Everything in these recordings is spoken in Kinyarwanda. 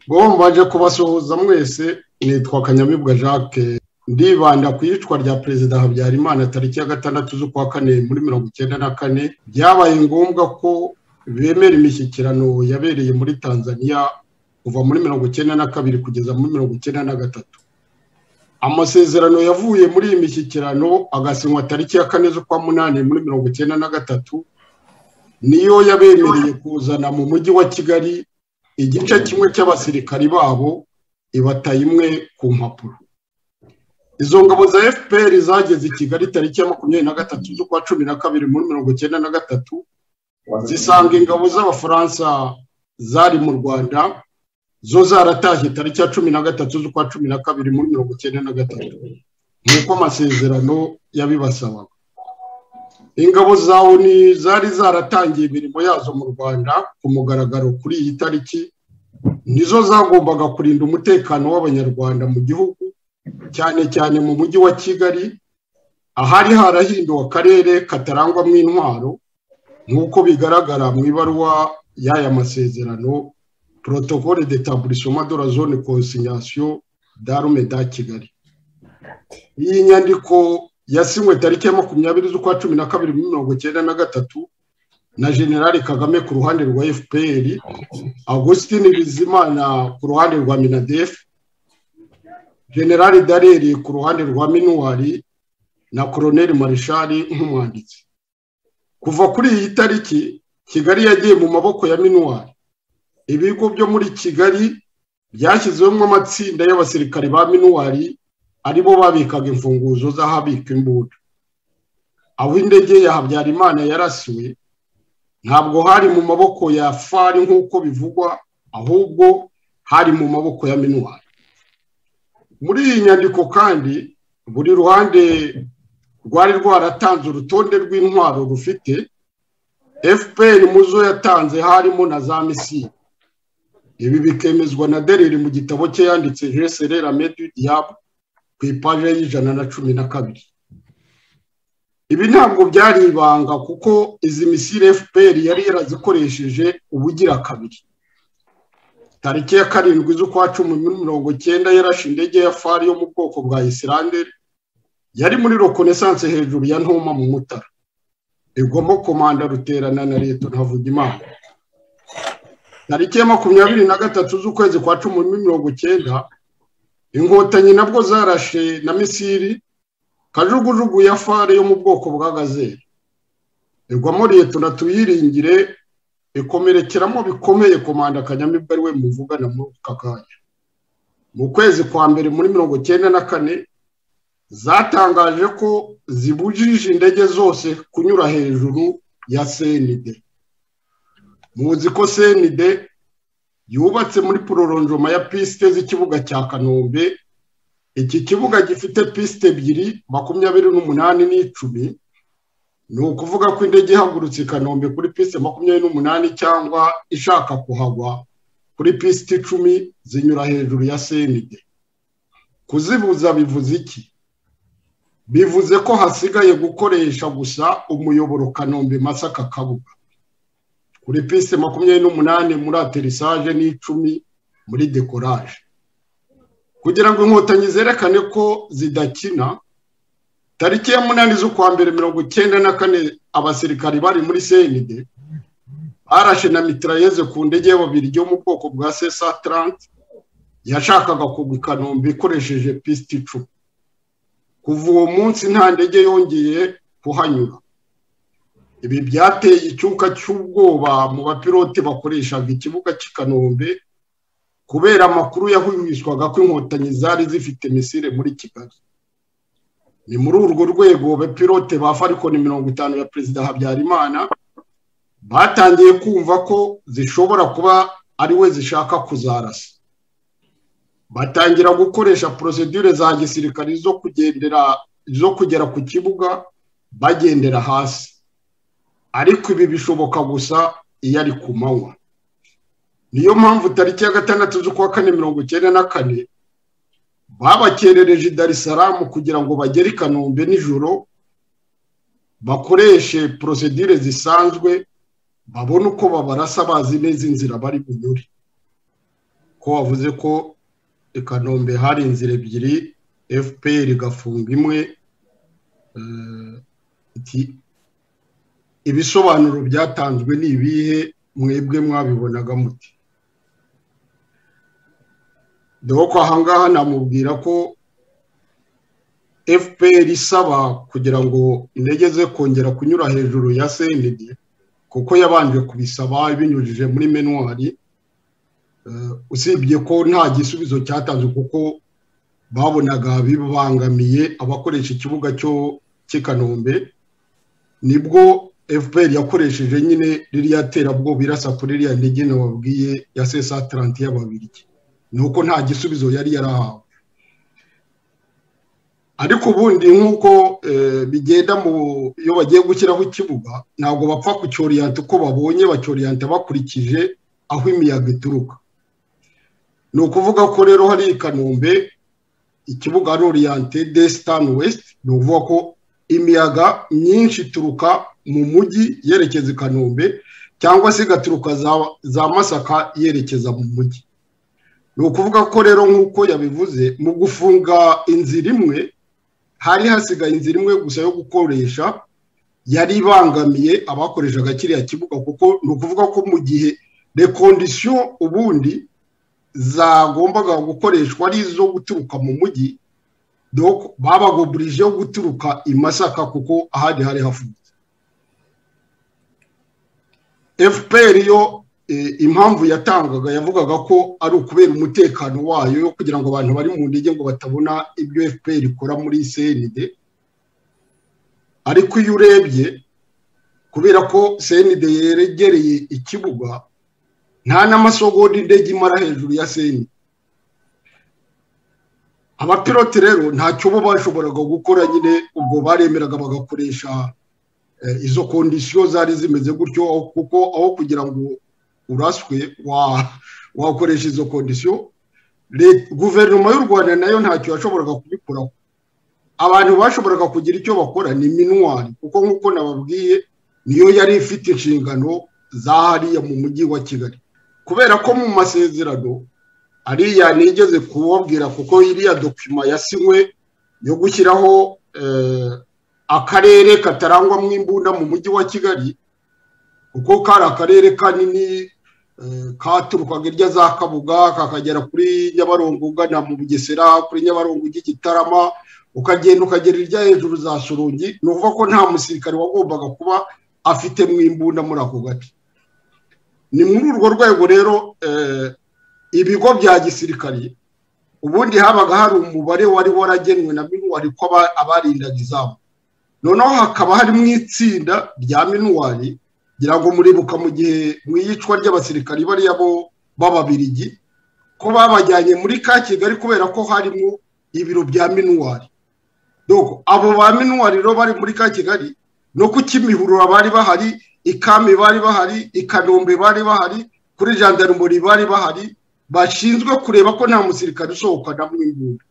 ngo mbanje kubasuhuza mwese nitwa kanyamibwa jacques ndibanda ku iyicwa rya perezida habyarimana tariki ya gatandatu z'ukwa kane muri mirongo icyenda na kane byabaye ngombwa ko bemera imishyikirano yabereye muri tanzania kuva muri mirongo icyenda na kabiri kugeza muri mirongo icyenda na gatatu amasezerano yavuye muri iyi mishyikirano agasinywa tariki ya kane z'ukwa munani muri mirongo icyenda na gatatu niyo yabemereye kuzana mu mujyi wa kigali igice kimwe cy'abasirikari babo ibataye imwe ku mpapuro izo ngabo za fpr zageze i kigali tariki ya makumyabiri na gatatu z'ukwa cumi na kabiri muri mirongo icyenda na gatatu zisanga ingabo z'abafaransa zari mu rwanda zo zaratashye tariki ya cumi na gatatu z'ukwa cumi na kabiri muri mirongo icyenda na gatatu nk'uko amasezerano yabibasabaga ingabo za oni zari zaratangiye imirimo yazo mu rwanda ku mugaragaro kuri iyi tariki nizo zagombaga kurinda umutekano w'abanyarwanda mu gihugu cyane cyane mu mujyi wa kigali ahari harahinduwe akarere katarangwamo intwaro nk'uko bigaragara mu ibaruwa y'aya masezerano protokole de taburisoma de la zone consignation darume da kigali iyi nyandiko yasinywe tariki ya makumyabiri z'ukwa cumi na kabiri muri mirongo icyenda na gatatu na generali kagame ku ruhande rwa fpr augustin bizimana ku ruhande rwa minadef generali dareri ku ruhande rwa minuwari na koroneli marishari nk'umwanditsi kuva kuri iyi tariki kigali yagiye mu maboko ya minuwari ibigo byo muri kigali byashyizwemo amatsinda y'abasirikari ba minuwari aribo babikaga imfunguzo z'ahabika imbunda aho indege ya habyarimana yarasiwe ntabwo hari mu maboko ya fari nk'uko bivugwa ahubwo hari mu maboko ya minuwari muri iyi nyandiko kandi buri ruhande rwari rwaratanze urutonde rw'intwaro rufite fpr mu zo yatanze harimo na za misiri ibi bikemezwa na dereri mu gitabo cye yanditse jeserera medu diyabu ku ipaje y'ijana na cumi na kabiri ibi ntabwo byari ibanga kuko izi misiri fpr yari yarazikoresheje ubugira kabiri tariki ya karindwi z'ukwa cumi muri mirongo icyenda yarashe indege ya fari yo mu bwoko bwa isiranderi yari muri rokonesanse hejuru ya ntuma mu mutara igwamo komanda ruterana na leta ntavugimana tariki ya makumyabiri na gatatu z'ukwezi kwa cumi muri mirongo icyenda inkotanyi nabwo zarashe na misiri kajugujugu ya fare yo mu bwoko bwa gazeri igwamo leta tuyiringire ikomerekeramo bikomeye komanda kanyamibwa ari we muvugana muri aka kanya mu kwezi kwa mbere muri mirongo icyenda na kane zatangaje ko zibujije indege zose kunyura hejuru ya senide muzi ko senide yubatse muri pororonjoma ya pisite z'ikibuga cya kanombe iki kibuga gifite pisite ebyiri makumyabiri n'umunani n'icumi ni ukuvuga ko indege ihagurutse i kanombe kuri pisite makumyabiri n'umunani cyangwa ishaka kuhagwa kuri pisite icumi zinyura hejuru ya senide kuzibuza bivuze iki bivuze ko hasigaye gukoresha gusa umuyoboro kanombe masaka kabuga kuri piste makumyabiri n'umunani muri aterisaje n'icumi muri dekoraje kugira ngo inkotanyi zerekane ko zidakina tariki ya munani z'ukwa mbere mirongo icyenda na kane abasirikari bari muri senide barashe na mitirayeze ku ndege y'ababiri yo mu bwoko bwa sesa taranti yashakaga kugwa kanombe ikoresheje piste icumi kuva uwo munsi nta ndege yongeye kuhanyura ibi byateye icyuka cy'ubwoba mu bapilote bakoreshaga ikibuga cy'i kanombe kubera amakuru yahuhishwaga ko inkotanyi zari zifite misire muri kigali ni muri urwo rwego abapilote ba farikoni mirongo itanu ya perezida habyarimana batangiye kumva ko zishobora kuba ari we zishaka kuzarasa batangira gukoresha porosedure za gisirikare zo kugendera zo kugera ku kibuga bagendera hasi ariko ibi bishoboka gusa iyo ari ku manywa niyo mpamvu tariki ya gatandatu z'ukwa kane mirongo icyenda na kane babakerereje i darisaramu kugira ngo bagere i kanombe nijoro bakoreshe porosedure zisanzwe babone uko babarasa bazi neza inzira bari bunyure ko wavuze ko i kanombe hari inzira ebyiri fpr igafunga imwe ibisobanuro byatanzwe ni ibihe mwebwe mwabibonaga muti dore ko ahangaha namubwira ko fpr isaba kugira ngo intege ze kongera kunyura hejuru ya cnd kuko yabanje kubisaba ibinyujije muri menuwari usibye ko nta gisubizo cyatanzwe kuko babonaga bibangamiye abakoresha ikibuga cyo cy'ikanombe nibwo fpr yakoresheje nyine ririya terabwoba irasa kuri ririya ndege nababwiye ya sesa taranti y'ababiriki ni uko nta gisubizo yari yarahawe ariko ubundi nk'uko bigenda mu iyo bagiye gushyiraho ikibuga ntabwo bapfa kucyoriyanta uko babonye bacyoriyanta bakurikije aho imiyaga ituruka ni ukuvuga ko rero hari i kanombe ikibuga ari oriyante desitani wesiti ni ukuvuga ko imiyaga myinshi ituruka mu mujyi yerekeza i kanombe cyangwa se igaturuka za masaka yerekeza mu mujyi ni ukuvuga ko rero nk'uko yabivuze mu gufunga inzira imwe hari hasigaye inzira imwe gusa yo gukoresha yari ibangamiye abakoreshaga kiriya kibuga kuko ni ukuvuga ko mu gihe rekondisiyo ubundi zagombaga gukoreshwa ari izo guturuka mu mujyi babagoburije guturuka i masaka kuko ahandi hari hafunze fpr yo impamvu yatangaga yavugaga ko ari ukubera umutekano wayo kugira ngo abantu bari mu ndege ngo batabona ibyo fpr ikora muri cnd ariko iyo urebye kubera ko cnd yeregereye ikibuga nta n'amasogonda indege imara hejuru ya cnd abapilote rero ntacyo bo bashoboraga gukora nyine ubwo baremeraga bagakoresha izo kondisiyo zari zimeze gutyo kuko aho kugira ngo uraswe wakoresha izo kondisiyo guverinoma y'u rwanda nayo ntacyo yashoboraga kubikoraho abantu bashoboraga kugira icyo bakora ni minuwari kuko nk'uko nababwiye niyo yari ifite inshingano za hariya mu mujyi wa kigali kubera ko mu masezerano ariya nigeze kubabwira kuko iriya dokima yasinywe yo gushyiraho akarere katarangwamo imbunda mu mujyi wa kigali kuko kari akarere kanini katurukaga irya za kabuga kakagera kuri nyabarongo ugana mu bugesera kuri nyabarongo ujya igitarama ukagenda ukagera irya hejuru za surungi ni ukuvuga ko nta musirikare wagombaga kuba afite mu imbunda muri ako gace ni muri urwo rwego rero ibigo bya gisirikari ubundi habaga hari umubare wari waragenwe na minuwari ko abarindaga izamu noneho hakaba harimo itsinda rya minuwari ngira ngo muribuka mu gihe mu iyicwa ry'abasirikari bariya bo b'ababirigi ko babajyanye muri ka kigali kubera ko harimo ibiro bya minuwari abo ba minuwari rero bari muri ka kigali no ku kimihurura bari bahari ikami bari bahari ikanombe bari bahari kuri jandarumuri bari bahari bashinzwe kureba ko nta musirikare usohokana mu imbunda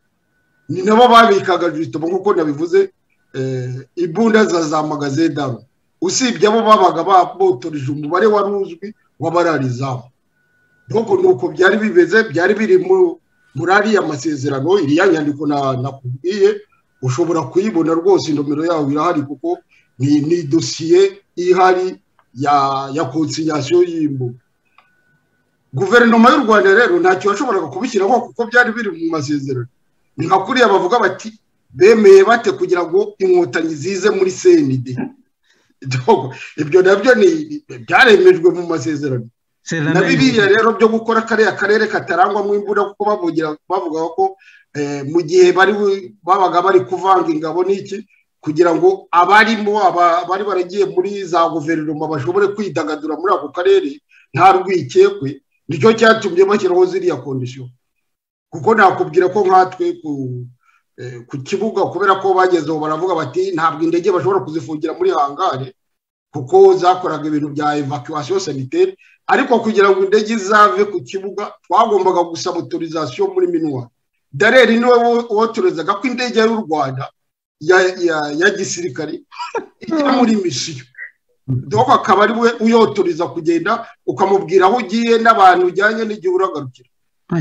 ni nabo babikaga jisitomo nk'uko nabivuze imbunda za za magazedaru usibye abo babaga babotoreje umubare wari uzwi w'abararizamu ntabwo ni uko byari bimeze byari biri muri ariya masezerano iriya nyandiko nakubwiye ushobora kuyibona rwose indomero yawe irahari kuko ni dosiye ihari ya konsinyasiyo y'imbuga guverinoma y'u rwanda rero ntacyo yashoboraga kubishyiraho kuko byari biri mu masezerano ni nka kuriya bavuga bati bemeye bate kugira ngo inkotanyi zize muri senide ibyo nabyo byaremejwe mu masezerano na biriya rero byo gukora kariya karere katarangwamo imbunda kuko bavuga ko mu gihe babaga bari kuvanga ingabo n'iki kugira ngo abarimo bari baragiye muri za guverinoma bashobore kwidagadura muri ako karere nta rwikekwe nicyo cyatumye bashyiraho ziriya kondisiyo kuko nakubwira ko nkatwe ku kibuga kubera ko bagezeho baravuga bati ntabwo indege bashobora kuzifungira muri hangare kuko zakoraga ibintu bya evacuation sanitaire ariko kugira ngo indege izave ku kibuga twagombaga gusaba autorisation muri minuwa dareri niwe wotorezaga ko indege y'u rwanda ya gisirikare ijya muri misiyo doko akaba ari we uyotoriza kugenda ukamubwira aho ugiye n'abantu ujyanye n'igihe uragarukira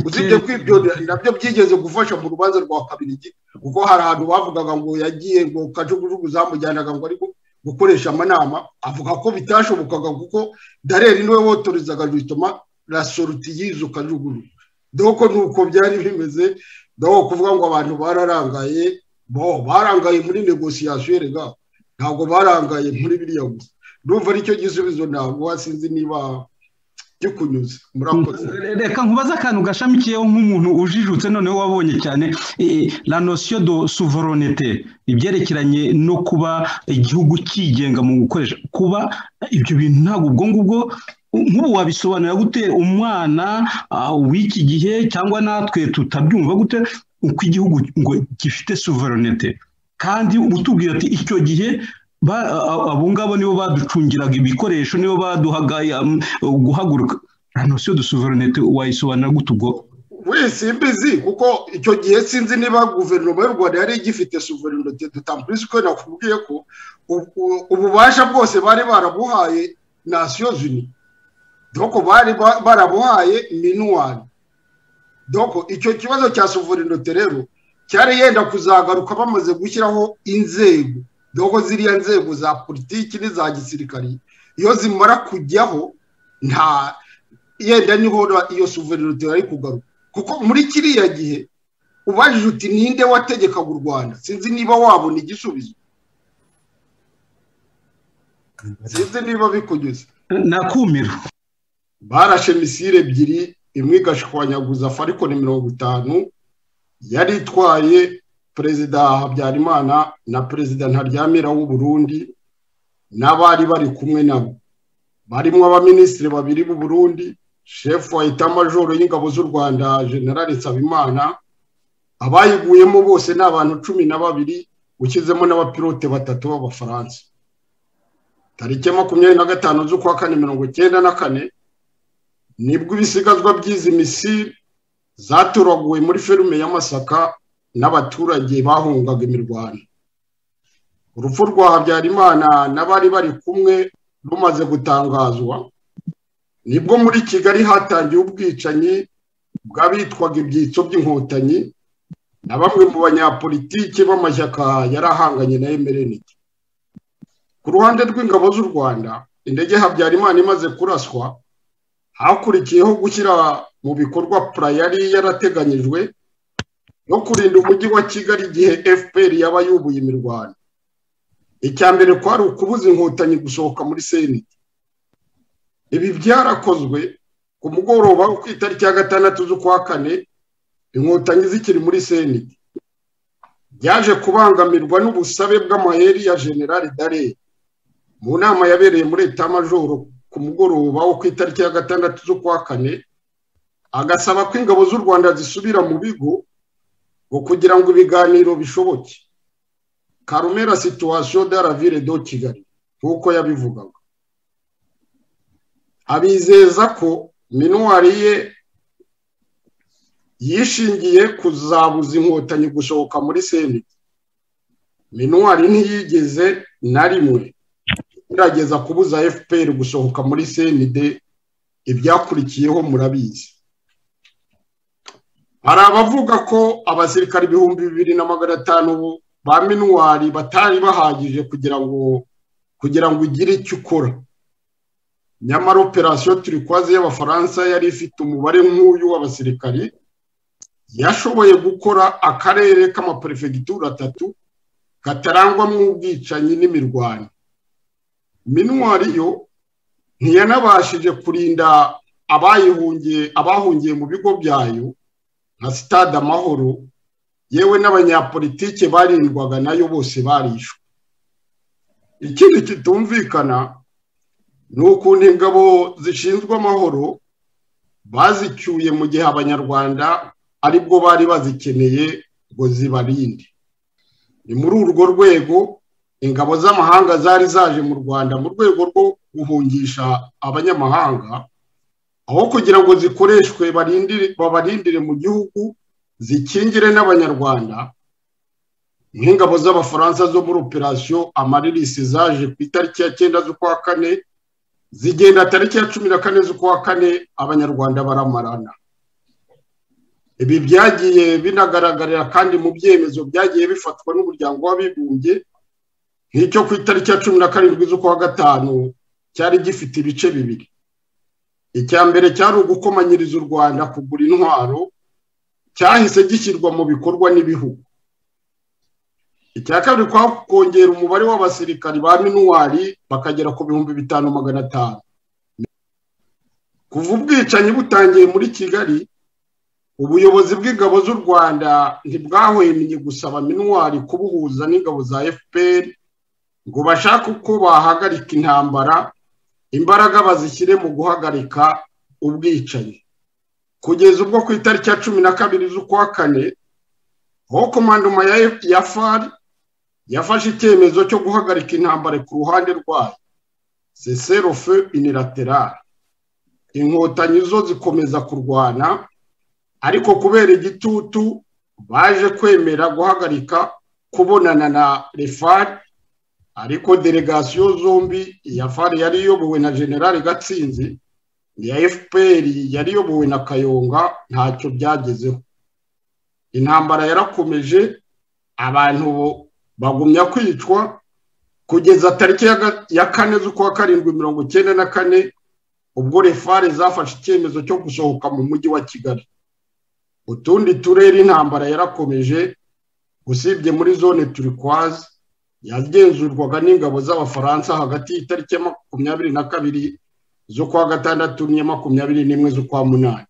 usibye ko ibyo nabyo byigeze gufasha mu rubanza rwa kabiri kuko hari ahantu bavugaga ngo yagiye ngo kajugujugu zamujyanaga ngo ari gukoresha amanama avuga ko bitashobokaga kuko dareri niwe wotorezaga bituma rasoruti y'izo kajugujugu doko nuko byari bimeze doko kuvuga ngo abantu bararangaye bo barangaye muri negosiyasiyo rega ntabwo barangaye muri biriya gusa ndumva aricyo gisubizo ntabwo wasinzi niba gikunyuze murakoze reka nkubaze akantu gashamikiyeho nk'umuntu ujijutse noneho wabonye cyane la nosiyo do suvoronete ibyerekeranye no kuba igihugu cyigenga mu gukoresha kuba ibyo bintu ntabwo ubwo ngubwo nk'ubu wabisobanura gute umwana w'iki gihe cyangwa natwe tutabyumva gute uko igihugu ngo gifite suveronete kandi utubwira ati icyo gihe abo ngabo nibo baducungiraga ibikoresho nibo baduhaga guhaguruka nta nosiyo de suveronete wayisobanura gute ubwo wese mbizi kuko icyo gihe sinzi niba guverinoma y'u rwanda yari igifite suveronete dutamburise ko nakubwiye ko ububasha bwose bari barabuhaye nasiyo zini doko bari barabuhaye minuwari doko icyo kibazo cya suveronete rero cyari yenda kuzagaruka bamaze gushyiraho inzego doko ziriya nzego za politiki n'iza gisirikari iyo zimara kujyaho nta yenda niho iyo suverenite yari kugaruka kuko muri kiriya gihe ubajije uti ninde wategekaga u rwanda sinzi niba wabona igisubizo sinzi niba bikunyuze nakumira barashe misire ebyiri imwe igashwanyaguza farikoni mirongo itanu yari itwaye perezida habyarimana na perezida ntaryamira w'u Burundi n'abari bari kumwe nabo barimo abaminisitiri babiri b'u Burundi shefu wa etamajoro y'ingabo z'u rwanda generale nsabimana abayiguyemo bose ni abantu cumi na babiri ushyizemo n'abapilote batatu b'abafaransa tariki ya makumyabiri na gatanu z'ukwa kane mirongo icyenda na kane nibwo ibisigazwa by'izi misiri zaturaguwe muri ferume y'amasaka n'abaturage bahungaga imirwano urupfu rwa habyarimana n'abari bari kumwe rumaze gutangazwa nibwo muri kigali hatangiye ubwicanyi bw'abitwaga ibyitso by'inkotanyi na bamwe mu banyapolitiki b'amashyaka yari ahanganye na emereniti ku ruhande rw'ingabo z'u rwanda indege habyarimana imaze kuraswa hakurikiyeho gushyira mu bikorwa pura yari yarateganyijwe no kurinda umujyi wa kigali igihe fpr yaba yubuye imirwano icya mbere kwari ukubuza inkotanyi gusohoka muri seneti ibi byarakozwe ku mugoroba ku itariki ya gatandatu z'ukwa kane inkotanyi zikiri muri seneti byaje kubangamirwa n'ubusabe bw'amayeri ya generali dare mu nama yabereye muri etamajoro ku mugoroba wo ku itariki ya gatandatu z'ukwa kane agasaba ko ingabo z'u rwanda zisubira mu bigo ngo kugira ngo ibiganiro bishoboke karumera situwasiyo de la ville do kigali nk'uko yabivugaga abizeza ko minuwari ye yishingiye kuzabuza inkotanyi gusohoka muri seneti minuwari ntiyigeze na rimwe gerageza kubuza fpr gusohoka muri senide ibyakurikiyeho murabizi hari abavuga ko abasirikari ibihumbi bibiri na magana atanu ba minuwari batari bahagije kugira ngo kugira ngo ugire icyo ukora nyamara operasiyo turikwaze y'abafaransa yari ifite umubare nk'uyu w'abasirikari yashoboye gukora akarere k'amaperefegitura atatu katarangwamo ubwicanyi n'imirwano minuwari yo ntiyanabashije kurinda abayihungiye abahungiye mu bigo byayo nka sitade amahoro yewe n'abanyapolitike barindwaga nayo bose barishwe ikindi kitumvikana ni ukuntu ingabo zishinzwe amahoro bazicyuye mu gihe abanyarwanda aribwo bari bazikeneye ngo zibarinde ni muri urwo rwego ingabo z'amahanga zari zaje mu rwanda mu rwego rwo guhungisha abanyamahanga aho kugira ngo zikoreshwe babarindire mu gihugu zikingire n'abanyarwanda nk'ingabo z'abafaransa zo muri operasiyo amaririsi zaje ku itariki ya cyenda z'ukwa kane zigenda tariki ya cumi na kane z'ukwa kane abanyarwanda baramarana ibi byagiye binagaragarira kandi mu byemezo byagiye bifatwa n'umuryango w'abibumbye nk'icyo ku itariki ya cumi na karindwi z'ukwa gatanu cyari gifite ibice bibiri icya mbere cyari ugukomanyiriza u rwanda kugura intwaro cyahise gishyirwa mu bikorwa n'ibihugu icya kabiri kwa kongera umubare w'abasirikari ba minuwari bakagera ku bihumbi bitanu magana atanu kuva ubwicanyi butangiye muri kigali ubuyobozi bw'ingabo z'u rwanda ntibwahwemye gusaba minuwari kubuhuza n'ingabo za fpr ngo bashake uko bahagarika intambara imbaraga bazishyire mu guhagarika ubwicanyi kugeza ubwo ku itariki ya cumi na kabiri z'ukwa kane aho komandoma ya fari yafashe icyemezo cyo guhagarika intambara ku ruhande rwayo seserofe inilaterari inkotanyi zo zikomeza kurwana ariko kubera igitutu baje kwemera guhagarika kubonana na refari ariko delegasiyo zombi iya fari yari iyobowe na generali gatsinzi iya fpr yari iyobowe na kayonga ntacyo byagezeho intambara yarakomeje abantu bagumya kwicwa kugeza tariki ya kane z'ukwa karindwi mirongo icyenda na kane ubwo refare zafashe icyemezo cyo gusohoka mu mujyi wa kigali utundi turere intambara yarakomeje usibye muri zone turikwazi yagenzurwaga n'ingabo z'abafaransa hagati y'itariki ya makumyabiri na kabiri z'ukwa gatandatu n'iya makumyabiri n'imwe z'ukwa munani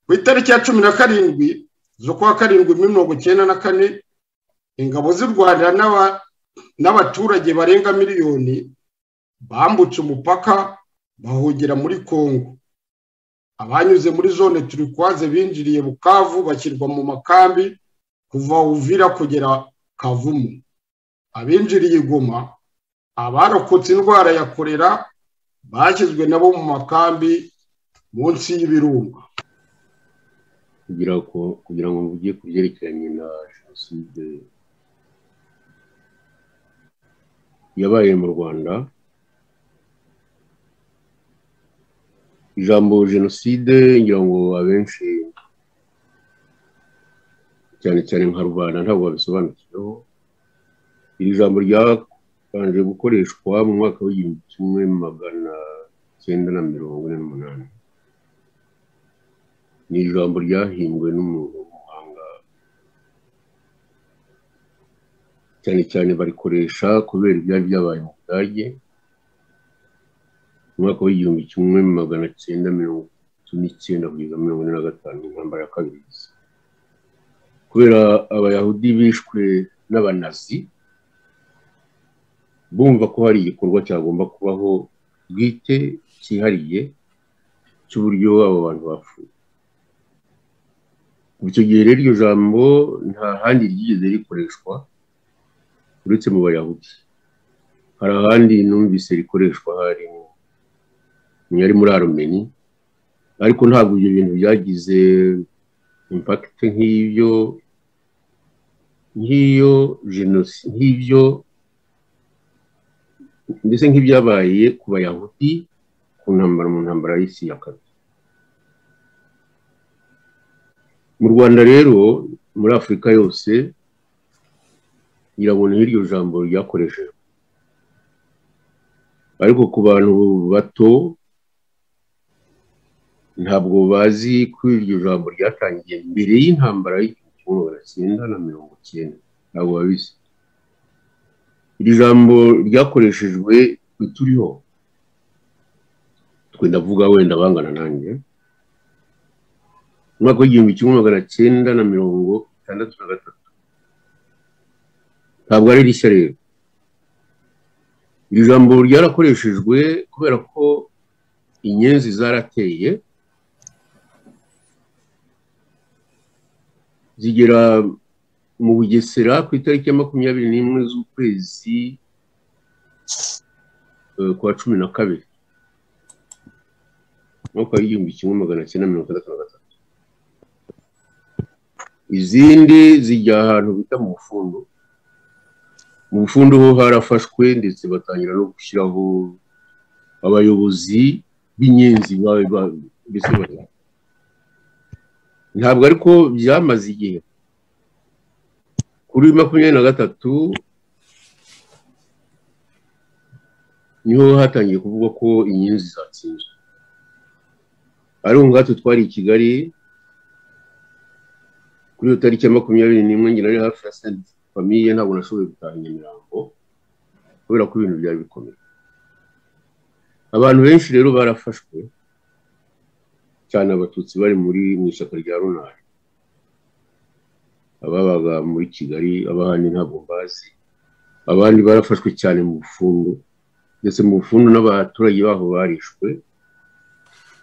ku itariki ya cumi na karindwi z'ukwa karindwi mirongo icyenda na kane ingabo z'u rwanda n'abaturage barenga miliyoni bambutse umupaka bahungira muri congo abanyuze muri zone turikwaze binjiriye bukavu bashyirwa mu makambi kuva uvira kugera kavumu abinjiriye igoma abarokotse indwara ya korera bashyizwe nabo mu makambi munsi y'ibirunga kugira ngo mvuge ku byerekeranye na jenoside yabaye mu rwanda ijambo jenoside ngira ngo abenshi cyane cyane nka rubanda ntabwo babisobanukiyeho iri jambo ryabanje gukoreshwa mu mwaka w'igihumbi kimwe magana cyenda na mirongo ine n'umunani ni ijambo ryahimbwe n'umuntu w'umuhanga cyane cyane barikoresha kubera ibyari byabaye mu budage mu mwaka w'igihumbi kimwe magana cyenda mirongo itatu n'icyenda kugeza mirongo ine na gatanu intambara ya kabiri kubera abayahudi bishwe n'abanazi bumva ko hari igikorwa cyagomba kubaho bwite cyihariye cy'uburyo abo bantu bapfuye icyo gihe rero iryo jambo nta handi ryigeze rikoreshwa uretse mu bayahudi hari ahandi numvise rikoreshwa hari yari muri arumeni ariko ntabwo ibyo bintu byagize impakite nk'ibyo nk'iyo jenoside nk'ibyo ndetse nk'ibyabaye ku bayahudi ku ntambara mu ntambara y'isi ya kabiri mu rwanda rero muri afurika yose irabona iryo jambo ryakoreshejwe ariko ku bantu bato ntabwo bazi ko iryo jambo ryatangiye mbere y'intambara y'igihumbi kimwe magana cyenda na mirongo cyenda ntabwo babizi iri jambo ryakoreshejwe turiho twe ndavuga wenda bangana nanjye mu mwaka w'igihumbi kimwe magana cyenda na mirongo itandatu na gatatu ntabwo ari rishya rero iri jambo ryarakoreshejwe kubera ko inyenzi zarateye zigera mu bugesera ku itariki ya makumyabiri n'imwe z'ukwezi kwa cumi na kabiri umwaka w'igihumbi kimwe magana cyenda mirongo itandatu na gatatu izindi zijya ahantu bita mu bufundu mu bufundu ho harafashwe ndetse batangira no gushyiraho abayobozi b'inyenzi ndetse ntabwo ariko byamaze igihe kuri makumyabiri na gatatu niho hatangiye kuvuga ko inyenzi zatsinzwe ari ubwato twari i kigali kuri iyo tariki ya makumyabiri n'imwe ngira ari hafi ya senti famiye ntabwo nashoboye gutaha nyamirambo kubera ko ibintu byari bikomeye abantu benshi rero barafashwe cyane abatutsi bari muri mu ishyaka rya runari ababaga muri kigali abahandi ntabwo mbazi abandi barafashwe cyane mu bufundu ndetse mu bufundu n'abaturage baho barishwe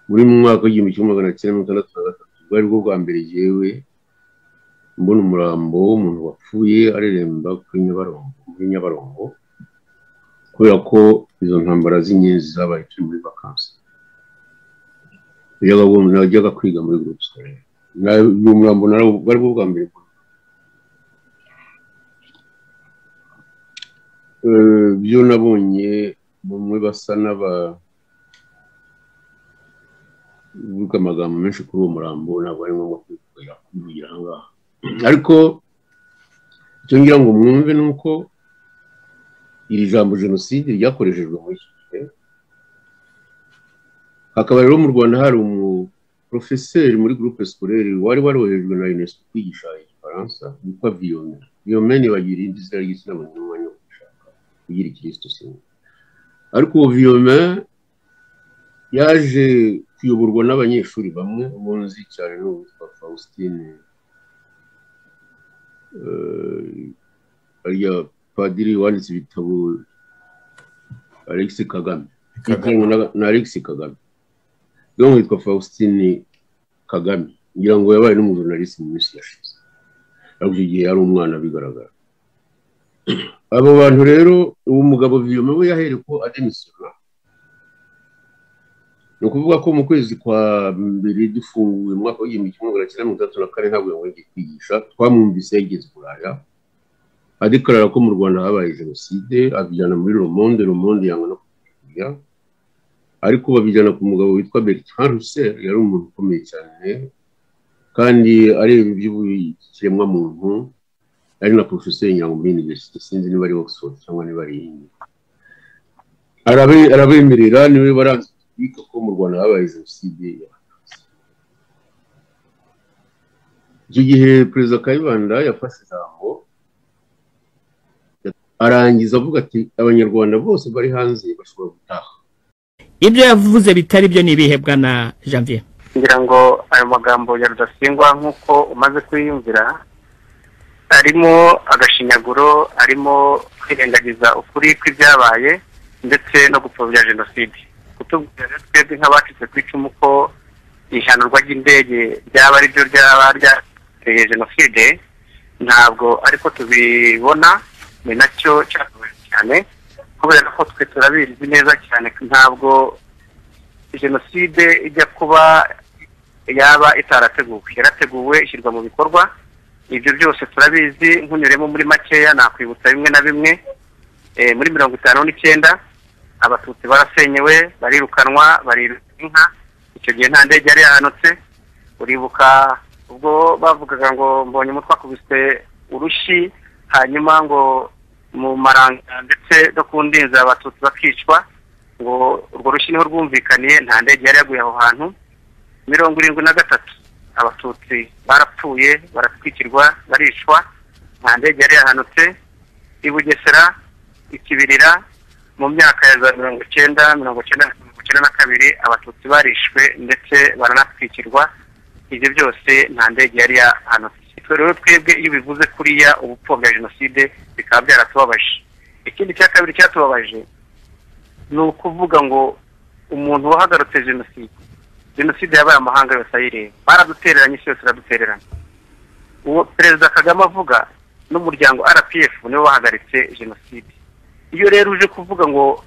muri mu mwaka w'igihumbi kimwe magana cyenda mirongo itandatu na gatatu bwari bwo bwa mbere yewe mbona umurambo w'umuntu wapfuye areremba kuri nyabarongo muri nyabarongo kubera ko izo ntambara z'inyenzi zabaye turi muri vakansi najyaga kwiga muri gurupe sikorere ni umurambo bari bwo bwa mbere byo nabonye bamwe basa n'aba uvuga amagambo menshi kuri uwo murambo ntabwo ari ngombwa kubivugira aha ngaha ariko icyo ngira ngo mwumve ni uko iri jambo jenoside ryakoreshejwe muri iki gihe hakaba rero mu rwanda hari umuporofeseri muri gurupe sikorere wari warohejwe na unesco kwigisha igifaransa witwa viyome viyome ntibagira indi zina ry'igitsina muntu n'umwanya wo gushaka kugira ikirisito singa ariko uwo viyome yaje kuyoborwa n'abanyeshuri bamwe umunsi cyane n'uwitwa faustin ariya padiri wanditse ibitabo alex kagame na alex kagame rero witwa faustin kagame ngira ngo yabaye n'umujurnaliste mu minsi yashize ariko icyo gihe yari umwana bigaragara abo bantu rero uwo mugabo viyome we yahereye ko ademisiyona ni ukuvuga ko mu kwezi kwa mbere dufunguye mu mwaka w'igihumbi kimwe magana cyenda mirongo itandatu na kane ntabwo yongeye kwigisha twamwumvise yageze buraya adekarara ko mu rwanda habaye jenoside abijyana muri romonde romonde yanga no kubikurya ariko babijyana ku mugabo witwa bertrand russell yari umuntu ukomeye cyane kandi areba iby'ikiremwamuntu ari na porofeseri nyango muri universite sinzi niba ari oxford cyangwa niba ari iyindi arabemerera niwe baranze biga ko mu rwanda habaye jenoside icyo gihe perezida kayibanda yafashe ijambo arangiza avuga ati abanyarwanda bose bari hanze bashobora gutaha ibyo yavuze bitari byo ni ibihebwa na janvier ngira ngo ayo magambo ya rudasingwa nk'uko umaze kuyiyumvira arimo agashinyaguro arimo kwirengagiza ukuri kw'ibyabaye ndetse no gupfobya jenoside kutubwira twebwe nk'abacitse ku icumu ko ihanurwa ry'indege ryaba ari ryo ryaba ryateye jenoside ntabwo ariko tubibona ni nacyo cyatubaye cyane kubera ko twe turabizi neza cyane ntabwo jenoside ijya kuba yaba itarateguwe yarateguwe ishyirwa mu bikorwa ibyo byose turabizi nkunyuremo muri makeya nakwibutsa bimwe na bimwe muri mirongo itanu n'icyenda abatutsi barasenyewe barirukanwa bariruka inka icyo gihe nta ndege yari yahanutse uribuka ubwo bavugaga ngo mbonye umutwe akubise urushyi hanyuma ngo mu maranga ndetse no ku ndinzi abatutsi bakicwa ngo urwo rushyi niho rwumvikaniye nta ndege yari yaguye aho hantu mirongo irindwi na gatatu abatutsi barapfuye baratwikirwa baricwa nta ndege yari yahanutse i bugesera ikibirira mu myaka ya za mirongo icyenda mirongo icyenda na kabiri abatutsi barishwe ndetse baranatwikirwa ibyo byose nta ndege yari yahanutse twe rero twebwe iyo bivuze kuriya ubupfobya jenoside bikaba byaratubabaje ikindi cya kabiri cyatubabaje ni ukuvuga ngo umuntu wahagarutse jenoside jenoside yabaye amahanga yose ayireba baradutereranye isi yose iradutererana uwo perezida kagame avuga n'umuryango rpf niwe wahagaritse jenoside iyo rero uje kuvuga ngo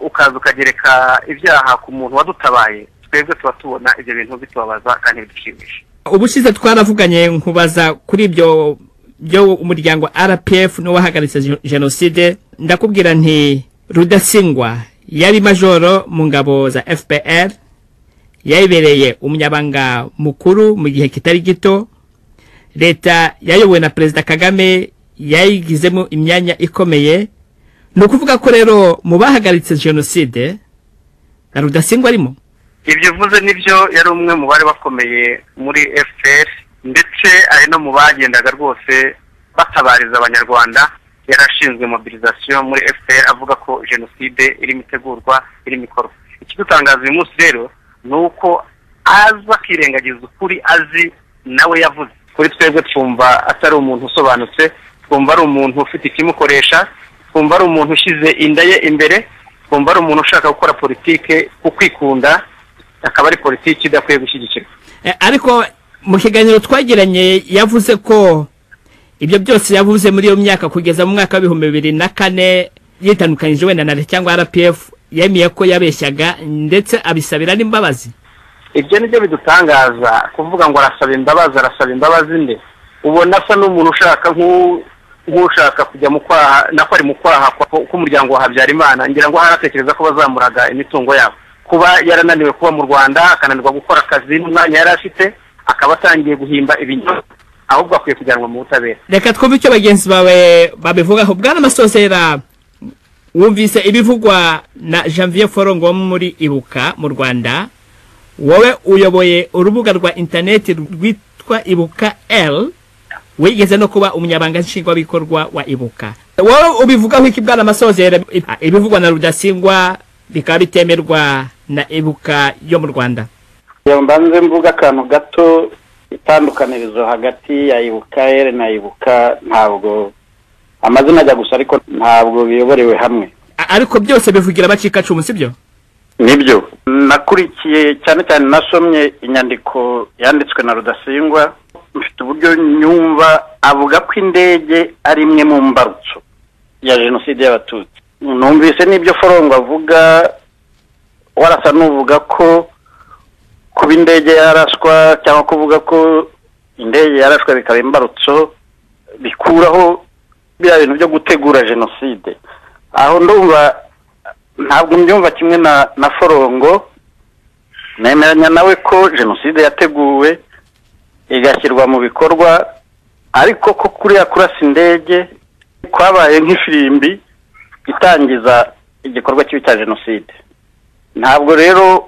ukaza ukagereka ibyaha ku muntu wadutabaye twebwe tuba tubona ibyo bintu bitubabaza kandi bidushimisha ubushize twaravuganye nkubaza kuri ibyo byo umuryango rpf n'uwahagaritse jenoside ndakubwira nti rudasingwa yari majoro mu ngabo za fpr yayibereye umunyabanga mukuru mu gihe kitari gito leta yayobowe na perezida kagame yayigizemo imyanya ikomeye ni ukuvuga ko rero mu bahagaritse jenoside na rudasingwa arimo ibyo uvuze nibyo yari umwe mu bari bakomeye muri fpr ndetse ari no mu bagendaga rwose batabariza abanyarwanda yari ashinzwe mobilizasiyo muri fpr avuga ko jenoside irimo itegurwa irimo ikorwa ikidutangaza uyu munsi rero ni uko aza akirengagiza ukuri azi nawe yavuze kuri twebwe twumva atari umuntu usobanutse twumva ari umuntu ufite ikimukoresha twumva ari umuntu ushyize inda ye imbere twumva ari umuntu ushaka gukora politike ku kwikunda akaba ari politiki idakwiye gushyigikirwa ariko mu kiganiro twagiranye yavuze ko ibyo byose yavuze muri iyo myaka kugeza mu mwaka w'ibihumbi bibiri na kane yitandukanyije wenda na leta cyangwa rpf yemeye ko yabeshyaga ndetse abisabira n'imbabazi ibyo ni byo bidutangaza kuvuga ngo arasaba imbabazi arasaba imbabazi nde ubona asa n'umuntu ushaka nk'u- nk'ushaka kujya mu kwaha nako ari mu kwaha kwa- k'umuryango wa habyarimana ngira ngo ahari atekereza ko bazamuraga imitungo yabo kuba yarananiwe kuba mu rwanda akananirwa gukora akazi n'umwanya yari afite akaba atangiye guhimba ibinyoma ahubwo akwiye kujyanwa mu butabera reka twumve icyo bagenzi bawe babivugaho bwana amasosera wumvise ibivugwa na janvier forongo wo muri ibuka mu rwanda wowe uyoboye urubuga rwa interineti rwitwa ibuka l wigeze no kuba umunyabanga nshingwabikorwa wa ibuka wowe ubivugaho iki bwana amasozera ibivugwa na rudasingwa bikaba bitemerwa na ibuka yo mu rwanda Iyo mbanze mvuga akantu gato itandukanirizo hagati ya ibuka ere na ibuka ntabwo amazina ajya gusa ariko ntabwo biyoborewe hamwe A- ariko byose bivugira abacikacumu sibyo nibyo nakurikiye cyane cyane nasomye inyandiko yanditswe na rudasingwa mfite uburyo nyumva avuga ko indege ari imwe mu mbarutso ya jenoside y'abatutsi numvise n'ibyo forongo avuga warasa n'uvuga ko kuba indege yarashwa cyangwa kuvuga ko indege yarashwa bikaba imbarutso bikuraho biriya bintu byo gutegura jenoside aho ndumva ntabwo mbyumva kimwe na na forongo nemeranya nawe ko jenoside yateguwe igashyirwa mu bikorwa ariko ko kuriya kurasa indege kwabaye nk'ifirimbi itangiza igikorwa kibi cya jenoside ntabwo rero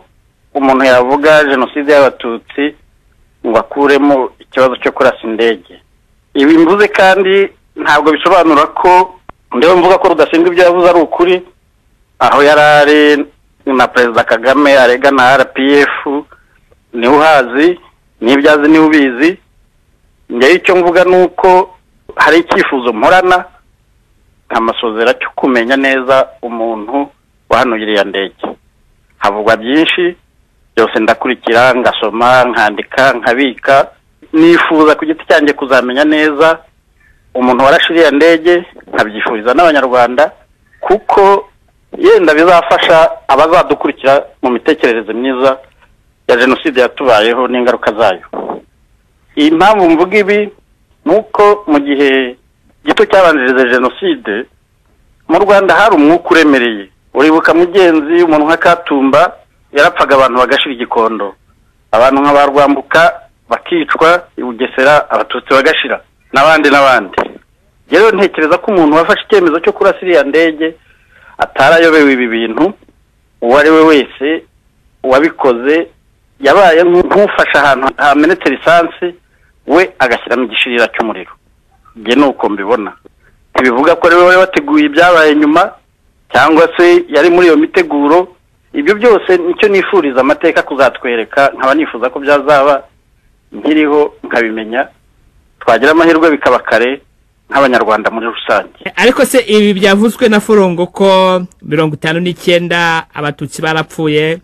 umuntu yavuga jenoside y'abatutsi ngo akuremo ikibazo cyo kurasa indege ibi mvuze kandi ntabwo bisobanura ko ndeba mvuga ko rudashinzwe ibyo yavuze ari ukuri aho yari ari na perezida kagame arega na rpf niwe uhazi n'ibyo azi niwe ubizi njyewe icyo mvuga ni uko hari icyifuzo mporana amasozera cyo kumenya neza umuntu wahanuye iriya ndege havugwa byinshi byose ndakurikira ngasoma nkandika nkabika nifuza ku giti cyanjye kuzamenya neza umuntu warashe iriya ndege nkabyifuriza n'abanyarwanda kuko yenda bizafasha abazadukurikira mu mitekerereze myiza ya jenoside yatubayeho n'ingaruka zayo iyi mpamvu mvuga ibi ni uko mu gihe gito cyabanjirije jenoside mu rwanda hari umwuka uremereye uribuka mugenzi umuntu nka katumba yarapfaga abantu bagashira igikondo abantu nka ba rwambuka bakicwa i bugesera abatutsi bagashira n'abandi n'abandi rero ntekereza ko umuntu wafashe icyemezo cyo kurasa iriya ndege atarayobewe ibi bintu uwo ari we wese uwabikoze yabaye nk'ufashe ahantu hamenetse lisansi we agashyiramo igishirira cy'umuriro njye ni uko mbibona ntibivuga ko ari we wari wateguye ibyabaye nyuma cyangwa se yari muri iyo miteguro ibyo byose nicyo nifuriza amateka kuzatwereka nkaba nifuza ko byazaba nkiriho nkabimenya twagira amahirwe bikaba kare nk'abanyarwanda muri rusange ariko se ibi byavuzwe na forongo ko mirongo itanu n'icyenda abatutsi barapfuye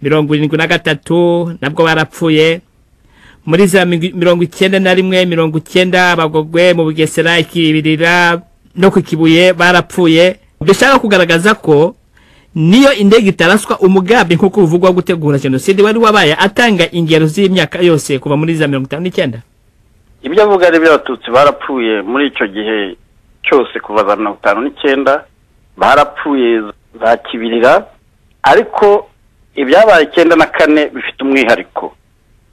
mirongo irindwi na gatatu nabwo barapfuye muri za migi- mirongo icyenda na rimwe mirongo icyenda abagogwe mu bugesera ikibirira no ku kibuye barapfuye dushaka kugaragaza ko niyo indege itaraswa umugambi nk'uko bivugwa wo gutegura jenoside wari wabaye atanga ingero z'imyaka yose kuva muri za mirongo itanu n'icyenda ibyo avuga ari iby'abatutsi barapfuye muri icyo gihe cyose kuva za mirongo itanu n'icyenda barapfuye za kibirira ariko ibyabaye icyenda na kane bifite umwihariko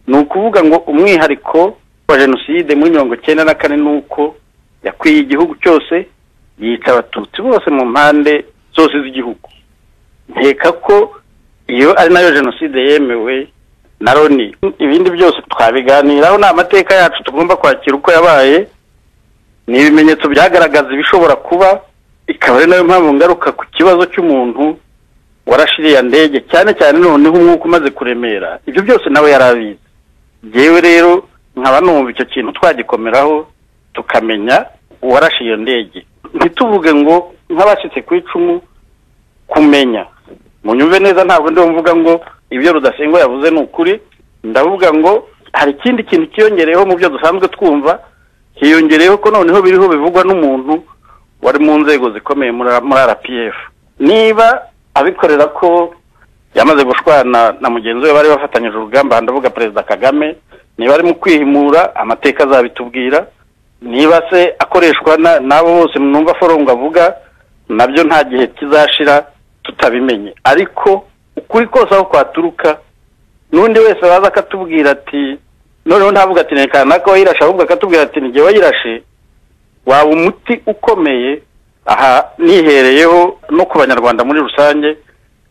ni ukuvuga ngo umwihariko wa jenoside muri mirongo icyenda na kane ni uko yakwiye igihugu cyose yica abatutsi bose mu mpande zose z'igihugu nkeka ko iyo ari nayo jenoside yemewe na loni ibindi byose twabiganiraho ni amateka yacu tugomba kwakira uko yabaye ni ibimenyetso byagaragaza ibishobora kuba ikaba ari nayo mpamvu ngaruka ku kibazo cy'umuntu warashiriye ndege cyane cyane noneho umwuka umaze kuremera ibyo byose nawe yari abizi yewe rero nkaba numva icyo kintu twagikomeraho tukamenya uwarashe iyo ndege ntituvuge ngo nk'abashyitse ku icumu kumenya munyumve neza ntabwo ndimo mvuga ngo ibyo rudasengwa yavuze ni ukuri ndavuga ngo hari ikindi kintu cyiyongereyeho mu byo dusanzwe twumva hiyongereyeho ko noneho biriho bivugwa n'umuntu wari mu nzego zikomeye muri rpf niba abikorera ko yamaze gushwana na mugenzi we bari bafatanyije urugamba ndavuga perezida kagame niba ari mu kwihimura amateka azabitubwira niba se akoreshwa n'abo bose numva forongo avuga nabyo nta gihe kizashira tutabimenye ariko ukuri kose aho kwaturuka n'undi wese waza akatubwira ati noneho ntavuga ati reka nako wayirashe ahubwo akatubwira ati ni igihe wayirashe waba umuti ukomeye aha nihereyeho no ku banyarwanda muri rusange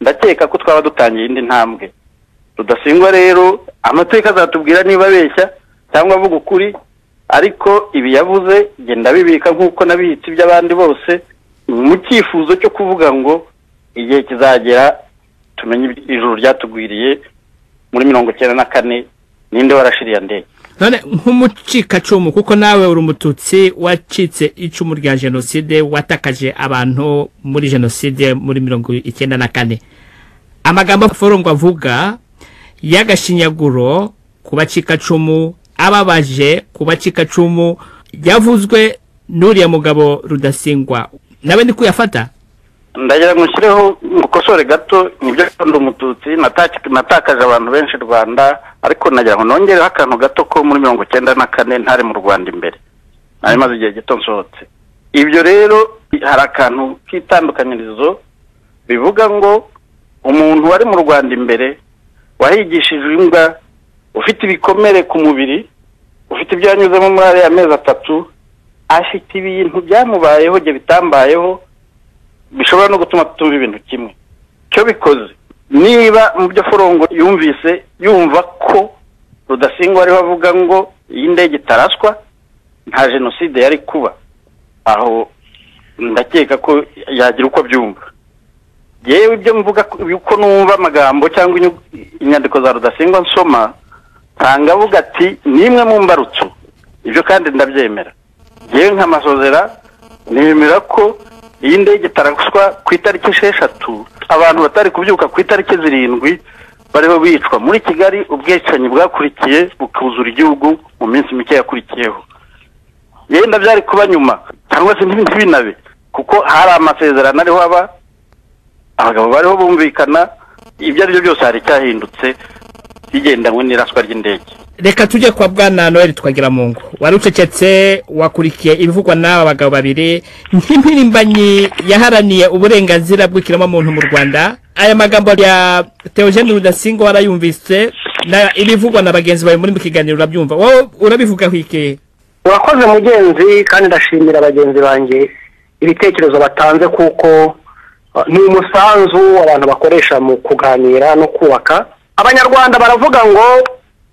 ndakeka ko twaba dutangiye indi ntambwe rudasingwa rero amateka azatubwira niba abeshya cyangwa avuga ukuri ariko ibi yavuze genda bibika nk'uko n'abibitsi by'abandi bose mu cyifuzo cyo kuvuga ngo igihe kizagera tumenye ijuru ryatugwiriye muri mirongo icyenda na kane ninde warashiriye ndege none nk'umucikacumu kuko nawe uri umututsi wacitse icumu rya jenoside watakaje abantu muri jenoside muri mirongo icyenda na kane amagambo forongo avuga y'agashinyaguro ku bacikacumu ababaje ku bacikacumu yavuzwe n'uriya mugabo rudasingwa nawe ni kuyafata ndagira ngo nshyireho mukosore gato nibyo kandi umututsi nataki- natakaje abantu benshi rwanda ariko nagira ngo nongereho akantu gato ko muri mirongo icyenda na kane ntari mu rwanda imbere nari maze igihe gito nsohotse ibyo rero hari akantu k'itandukanyirizo bivuga ngo umuntu wari mu rwanda imbere wahigishijwe imbwa ufite ibikomere ku mubiri ufite ibyo yanyuzemo muri ariya mezi atatu afite ibintu byamubayeho ibyo bitambayeho bishobora no gutuma tutumva ibintu kimwe cyo bikoze niba mu byo forongo yumvise yumva ko rudasingwa ariwe avuga ngo iyi ndege itaraswa nta jenoside yari kuba aho ndakeka ko yagira uko abyumva yewe ibyo mvuga ko- uko numva amagambo cyangwa inyu- inyandiko za rudasingwa nsoma nsanga avuga ati ni imwe mu mbarutso ibyo kandi ndabyemera yewe nkamasozera nemera ko iyi ndege itaraswa ku itariki esheshatu abantu batari kubyuka ku itariki zirindwi bariho bicwa muri kigali ubwicanyi bwakurikiye bukuzura igihugu mu minsi mike yakurikiyeho yenda byari kuba nyuma cyangwa se ntibi- ntibinabe kuko hari amasezerano ariho aba abagabo bariho bumvikana ibyo ari byo byose hari icyahindutse bigendanywe n'iraswa ry'indege reka tujye kwa bwana noel twagira mu ngo wari ucecetse wakurikiye ibivugwa n'aba bagabo babiri nk'impirimbanyi yaharaniye uburenganzira bw'ikiremwamuntu mu rwanda aya magambo ya teogene rudasingwa warayumvise na ibivugwa na bagenzi bawe muri mu kiganiro urabyumva wowe urabivugaho iki urakoze mugenzi kandi ndashimira bagenzi banjye ibitekerezo batanze kuko uh, ni umusanzu abantu bakoresha mu kuganira no kubaka abanyarwanda baravuga ngo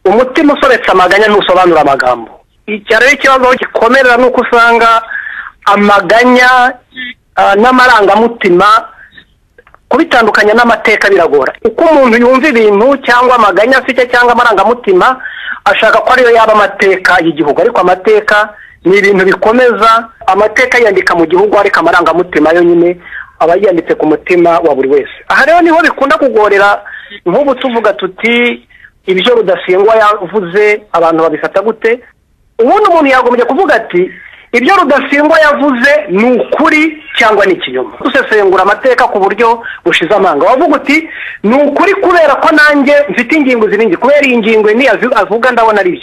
umutima usobetse amaganya ntusobanura amagambo icyo rero ikibazo aho gikomerera ni uko usanga amaganya uh, n'amarangamutima kubitandukanya n'amateka biragora uko umuntu yumva ibintu cyangwa amaganya afite cyangwa amarangamutima ashaka ko ariyo yaba amateka y'igihugu ariko amateka ni ibintu bikomeza amateka yandika mu gihugu ariko amarangamutima yo nyine aba yanditse ku mutima wa buri wese aha rero niho bikunda kugorera nk'ubu tuvuga tuti ibyo rudasingwa yavuze abantu babifata gute ubundi umuntu yagombye kuvuga ati ibyo rudasingwa yavuze ni ukuri cyangwa ni ikinyoma usesengura amateka ku buryo bushize amanga wavuga uti ni ukuri kubera ko nanjye mfite ingingo ziringi kubera iyi ngingo ni azi- avuga ndabona ari byo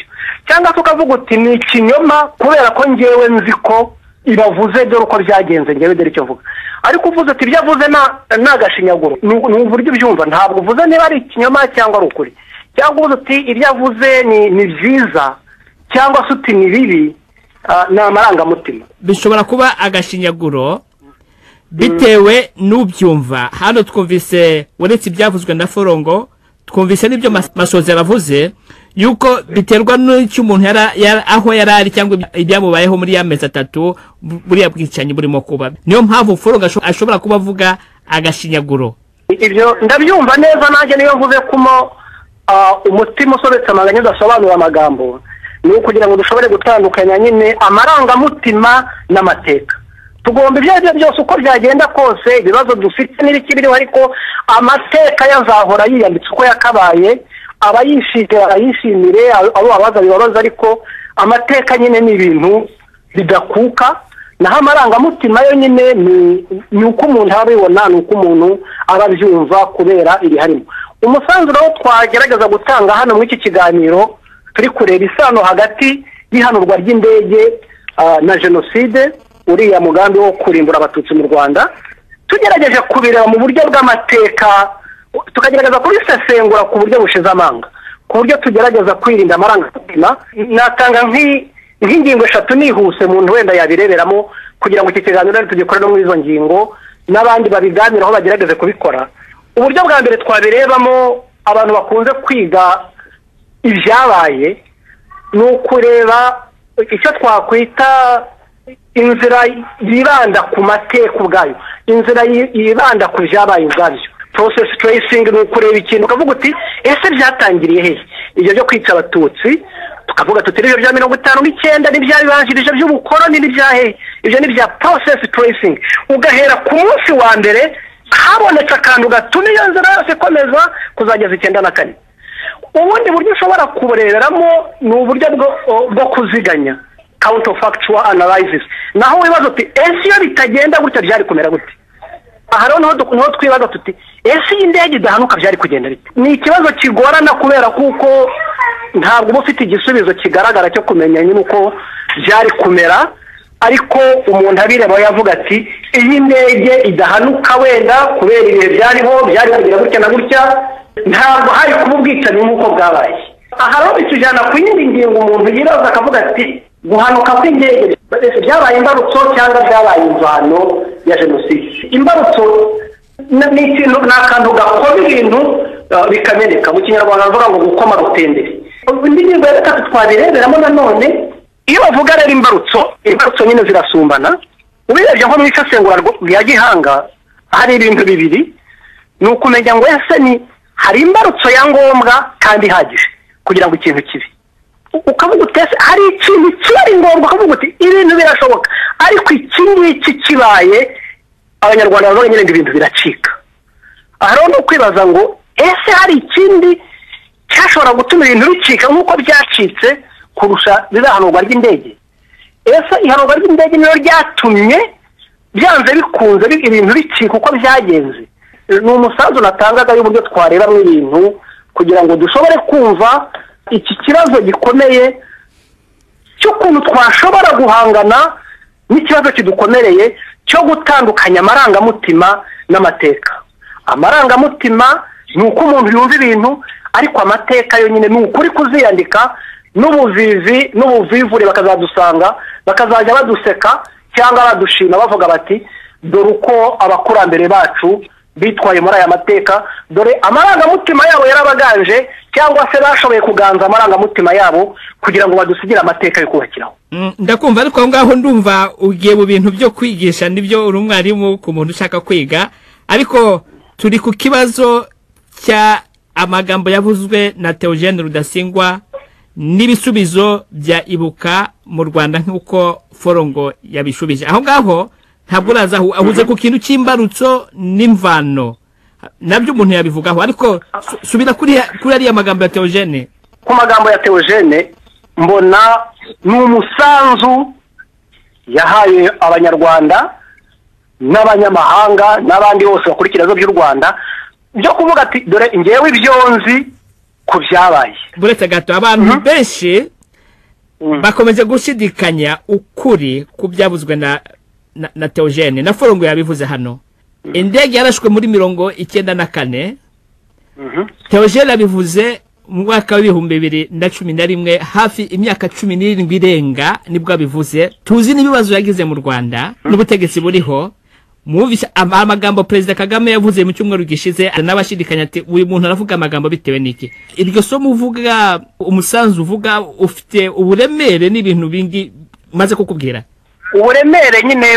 cyangwa se ukavuga uti ni ikinyoma kubera ko ngewe nzi ko ibavuze dore uko byagenze ngewe dore icyo mvuga ariko uvuze ati ibyo avuze ni agashinyaguro ni uburyo ubyumva ntabwo uvuze niba ari ikinyoma cyangwa ari ukuri cyangwa uvuze uti ibyo avuze ni byiza cyangwa se uti ni bibi ni amarangamutima bishobora kuba agashinyaguro bitewe n'ubyumva hano twumvise uretse ibyavuzwe na forongo twumvise n'ibyo masozi yabavuze yuko biterwa n'icyo umuntu aho yari ari cyangwa ibyamubayeho muri ya mezi atatu buriya bwicanyi burimo kuba niyo mpamvu forongo ashobora kuba avuga agashinyaguro ibyo ndabyumva neza nanjye niyo mvuze kumo umutima usobetse amaganya udasobanura amagambo ni ukugira ngo dushobore gutandukanya nyine amarangamutima n'amateka tugomba ibyo ari byo byose uko byagenda kose ibibazo dufite n'ibikiriho ariko amateka yazahora yiyanditse uko yakabaye abayishimira barayishimire abo babaza bibabaza ariko amateka nyine ni ibintu bidakuka naho amarangamutima yo nyine ni uko umuntu aba abibona ni uko umuntu aba abyumva kubera ibiharimo umusanzuro wo twagerageza gutanga hano muri iki kiganiro turi kureba isano hagati y'ihanurwa ry'indege na jenoside uriya mugambi wo kurimbura abatutsi mu rwanda tugerageje kubireba mu buryo bw'amateka tukagerageza kubisesengura ku buryo bushize amanga ku buryo tugerageza kwirinda amarangamutima natanga nk'ingingo eshatu nihuse umuntu wenda yabireberamo kugira ngo iki kiganiro tugikore no muri izo ngingo n'abandi babiganiraho bagerageze kubikora uburyo bwa mbere twabirebamo abantu bakunze kwiga ibyabaye ni ukureba icyo twakwita inzira yibanda ku mateka ubwayo inzira yibanda ku byabaye ubwabyo porosesi turesingi ni ukureba ikintu ukavuga uti ese byatangiriye hehe ibyo byo kwica abatutsi tukavuga tuti n'ibyo bya mirongo itanu n'icyenda n'ibyabibanjirije by'ubukoroni n'ibya hehe ibyo ni bya porosesi turesingi ugahera ku munsi wa mbere habonetse akantu gatuma iyo nzira yose ikomeza kuzageza icyenda na kane ubundi buryo ushobora kureberamo ni uburyo bwo kuziganya kawunti fagituwa anarayizisi naho wibaza uti ese iyo bitagenda gutya byari kumera gute aha rero niho twibaza tuti ese iyi ndege idahanuka byari kugenda bite ni ikibazo kigorana kubera kuko ntabwo uba ufite igisubizo kigaragara cyo kumenya nyine uko byari kumera ariko umuntu abireba yavuga ati iyi ndege idahanuka wenda kubera ibihe byariho byari kugira gutya na gutya ntabwo hari kuba ubwicanyi nk'uko bwabaye aha rero bitujyana ku yindi ngingo umuntu yibaza akavuga ati guhanuka kw'indege byabaye imbarutso cyangwa byabaye imvano ya jenoside imbarutso ni ikintu ni akantu gakoma ibintu bikameneka mu kinyarwanda bavuga ngo gukoma rutenderi indi ngingo ya gatatu twabireberamo nanone iyo bavuga rero imbarutso imbarutso nyine zirasumbana ubirebye nko mu isesengura rya gihanga hari ibintu bibiri ni ukumenya ngo ese ni hari imbarutso ya ngombwa kandi ihagije kugira ngo ikintu kibi ukavuga utese hari ikintu kiba ari ngombwa ukavuga uti ibintu birashoboka ariko iki ngiki kibaye abanyarwanda bavuga nyine ngo ibintu biracika aha rero ni ukwibaza ngo ese hari ikindi cyashobora gutuma ibintu bicika nk'uko byacitse kurusha rizahanurwa ry'indege ese ihanurwa ry'indege niyo ryatumye byanze bikunze ibintu bicika uko byagenze ni umusanzu natangaga y'uburyo twarebamo ibintu kugira ngo dushobore kumva iki kibazo gikomeye cy'ukuntu twashobora guhangana n'ikibazo kidukomereye cyo gutandukanya amarangamutima n'amateka amarangamutima ni uko umuntu yumva ibintu ariko amateka yonyine ni ukuri kuziyandika n'ubuvivi n'ubuvivure bakazadusanga bakazajya baduseka cyangwa badushima bavuga bati dore uko abakurambere bacu bitwaye muri aya mateka dore amarangamutima yabo yarabaganje cyangwa se bashoboye kuganza amarangamutima yabo kugira ngo badusigire amateka yo kubakiraho ndakumva ariko aho ngaho ndumva ugiye mu bintu byo kwigisha nibyo uri umwarimu ku muntu ushaka kwiga ariko turi ku kibazo cya amagambo yavuzwe na teogene rudasingwa n'ibisubizo bya ibuka mu rwanda nk'uko forongo yabishubije aho ngaho ntabwo uraza ahuze ku kintu cy'imbarutso n'imvano nabyo umuntu yabivugaho ariko subira kuri ariya magambo ya teogene ku magambo ya teogene mbona ni umusanzu yahaye abanyarwanda n'abanyamahanga n'abandi bose bakurikira ibibazo by'u rwanda byo kuvuga ati dore ngewe ibyo nzi ku byabaye buretse gato abantu benshi bakomeje gushidikanya ukuri ku byavuzwe na na- na teogene na forongo yabivuze hano indege yarashwe muri mirongo icyenda na kane teogene yabivuze mu mwaka w'ibihumbi bibiri na cumi na rimwe hafi imyaka cumi n'irindwi irenga nibwo abivuze tuzi n'ibibazo yagize mu rwanda n'ubutegetsi buriho mwumvise am- amagambo perezida kagame yavuze mu cyumweru gishize n'abashidikanya ati uyu muntu aravuga amagambo bitewe n'iki iryo somo uvuga umusanzu uvuga ufite uburemere n'ibintu bindi maze kukubwira uburemere nyine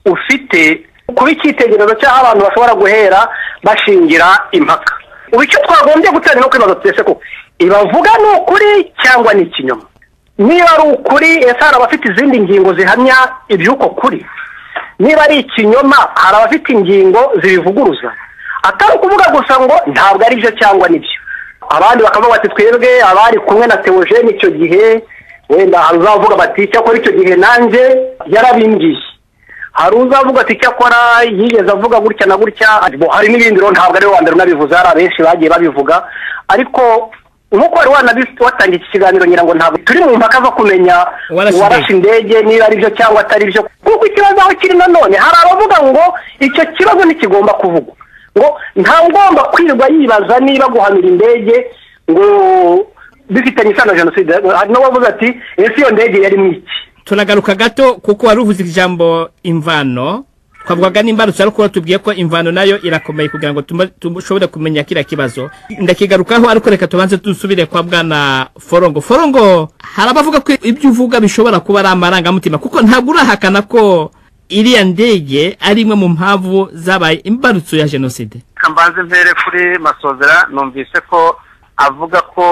ufite kuba icyitegererezo cy'aho abantu bashobora guhera bashingira impaka ubu icyo twagombye gutera no kwibaza twese ko ibavuga ni ukuri cyangwa ni ikinyoma niba ari ukuri ese hari abafite izindi ngingo zihamya iby'uko kuri niba ari ikinyoma hari abafite ingingo zibivuguruza atari ukuvuga gusa ngo ntabwo ari byo cyangwa nibyo abandi bakavuga bati twebwe abari kumwe na teogene icyo gihe wenda hari uzavuga bati icyakora icyo gihe nanjye yarabimbwiye hari uzavuga ati icyakora yigeze avuga gutya na gutya Bo, hari n'ibindi rero ntabwo ari we wa mbere unabivuze hari abenshi bagiye babivuga ariko nk'uko wari wanabi- watangiye iki kiganiro ngira ngo ntabwo turi mu mpaka zo kumenya Uwarashe uwarashe indege niba ari byo cyangwa atari byo kuko ikibazo aho kiri nanone hari abavuga ngo icyo kibazo ntikigomba kuvugwa ngo nta ugomba kwirwa yibaza niba guhanura indege ngo bifitanye isano na jenoside hari n'uwavuze ati ese iyo ndege yari mu iki turagaruka gato kuko wari uvuze ijambo imvano twavugaga n'imbarutso ariko watubwiye ko imvano nayo irakomeye kugira ngo tuma- dushobore kumenya kiriya kibazo ndakigarukaho ariko reka tubanze dusubire kwa bwana forongo forongo hari abavuga ko ibyo uvuga bishobora kuba ari amarangamutima kuko ntabwo urahakana ko iriya ndege ari imwe mu mpamvu zabaye imbarutso ya jenoside reka mbanze mpere kuri masozera numvise ko avuga ko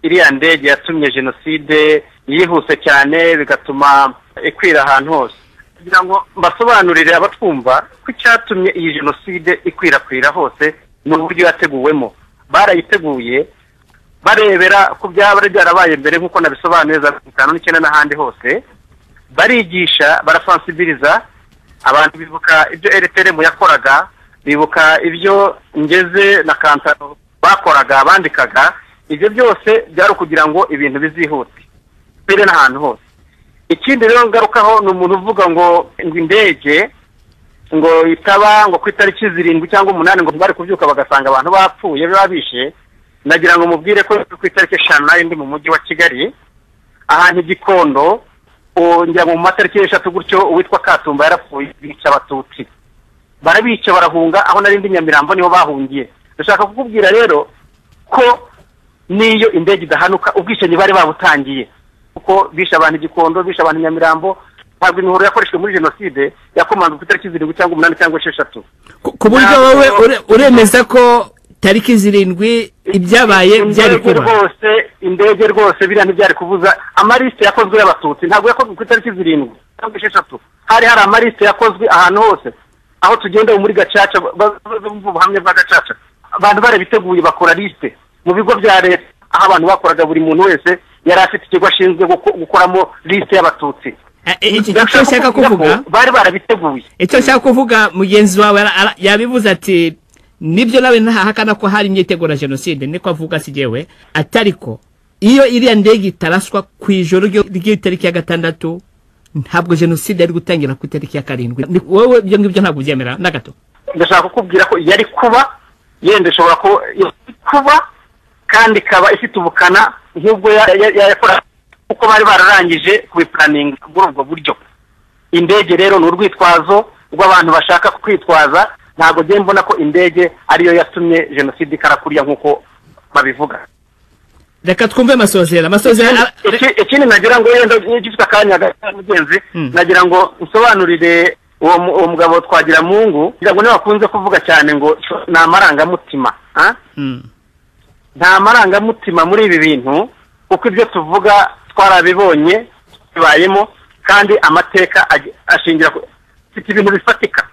iriya ndege yatumye jenoside yihuse cyane bigatuma ikwira ahantu hose kugira ngo mbasobanurire abatwumva ko icyatumye iyi jenoside ikwirakwira hose ni uburyo yateguwemo barayiteguye barebera ku byaba byari byarabaye mbere nk'uko nabisobanuye za mirongo itanu n'icyenda n'ahandi hose barigisha barafansibiliza abantu bibuka ibyo rtrm yakoraga bibuka ibyo ngeze na kansano bakoraga bandikaga ibyo byose byari ukugira ngo ibintu bizihute mbere n'ahantu hose ikindi rero ngarukaho ni umuntu uvuga ngo ngo indege ngo itaba ngo ku itariki zirindwi cyangwa umunani ngo bari kubyuka bagasanga abantu bapfuye biba bishe nagira ngo mubwire ko ku itariki eshanu nayo ndi mu mujyi wa kigali ahantu i gikondo ubu njya mu matariki eshatu gutyo uwitwa katumba yarapfuye bica abatutsi barabica barahunga aho nari ndi nyamirambo niho bahungiye ndashaka kukubwira rero ko n'iyo indege idahanuka ubwishingi bari babutangiye kuko bishe abantu igikondo bishe abantu nyamirambo ntabwo imihoro yakoreshejwe muri jenoside yakomanzwe ku itariki zirindwi cyangwa umunani cyangwa esheshatu ku ku buryo Ntabwo- wowe ure- uremeza ko tariki zirindwi ibyabaye byari indege kuba rwose indege rwose biriya ntibyari kubuza amarisite yakozwe y'abatutsi ntabwo yakozwe ku itariki zirindwi cyangwa esheshatu hari hari amarisite yakozwe ahantu hose aho tugenda ubu muri gacaca ba- ba- bumva ubuhamya bwa gacaca abantu barabiteguye bakora lisite mu bigo bya leta aho abantu bakoraga buri muntu wese yari afite ikigo ashinzwe guko- gukoramo lisite y'abatutsi Eh, eh, iki- icyo nshaka kuvuga bari barabiteguye icyo nshaka kuvuga mugenzi wawe ara- ara- yabivuze ati nibyo nawe ntahakana ko hari imyiteguro ya jenoside niko avuga si jyewe atariko iyo iriya ndege itaraswa ku ijoro ryo- ry'itariki ya gatandatu ntabwo jenoside yari gutangira ku itariki ya karindwi Ni- wowe ibyo ngibyo ntabwo ubyemera na gato ndashaka kukubwira ko yari kuba yenda ishobora kuba yari kuba kandi ikaba ifite ubukana nk'ubwo ya- ya- ya- yakora kuko bari bararangije kubipuraninga muri ubwo buryo indege rero ni urwitwazo rw'abantu bashaka kwitwaza ntabwo njye mbona ko indege ariyo yatumye jenoside ikarakurya nk'uko babivuga reka twumve masozera masozera ara- Iki- ikindi nagira ngo yenda gifite akanya gato mugenzi nagira ngo nsobanurire uwo mu- uwo mugabo twagira mungu ngira ngo niwe wakunze kuvuga cyane ngo ni amarangamutima ah? Mm. nta marangamutima muri ibi bintu kuko ibyo tuvuga twarabibonye bibayemo kandi amateka ag- ashingira ku mfite ibintu bifatika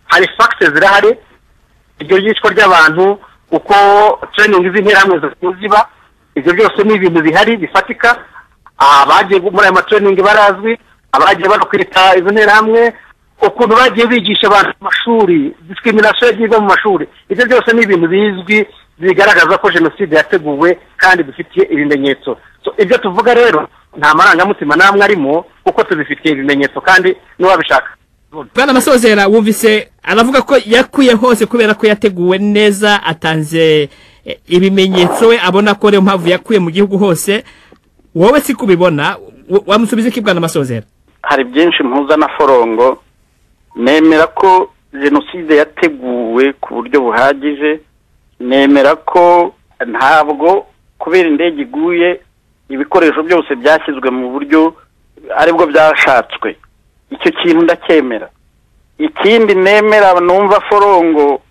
hari fagite zirahari iryo ryicwa ry'abantu uko tereyiningi z'interahamwe zikunze ziba ibyo byose ni ibintu bihari bifatika abagiye muri aya matreyiningi barazwi abagiye banakwita izo nterahamwe ukuntu bagiye bigisha abantu mu mashuri discrimination yagiye iva mu mashuri ibyo byose ni ibintu bizwi bigaragaza ko jenoside yateguwe kandi bifitiye ibimenyetso So, ibyo tuvuga rero nta marangamutima n'amwe arimo kuko tubifitiye ibimenyetso kandi n'uwabishaka bwana amasozera wumvise aravuga ko yakuye hose kubera ko yateguwe neza atanze eh, ibimenyetso we abona ko ariyo mpamvu yakuye mu gihugu hose wowe si kubibona wa- wamusubiza iki bwana amasozera hari byinshi mpuza na forongo nemera ko jenoside yateguwe ku buryo buhagije nemera ko ntabwo kubera indege iguye ibikoresho byose byashyizwe mu buryo aribwo byashatswe icyo kintu ndacyemera ikindi nemera numva forongo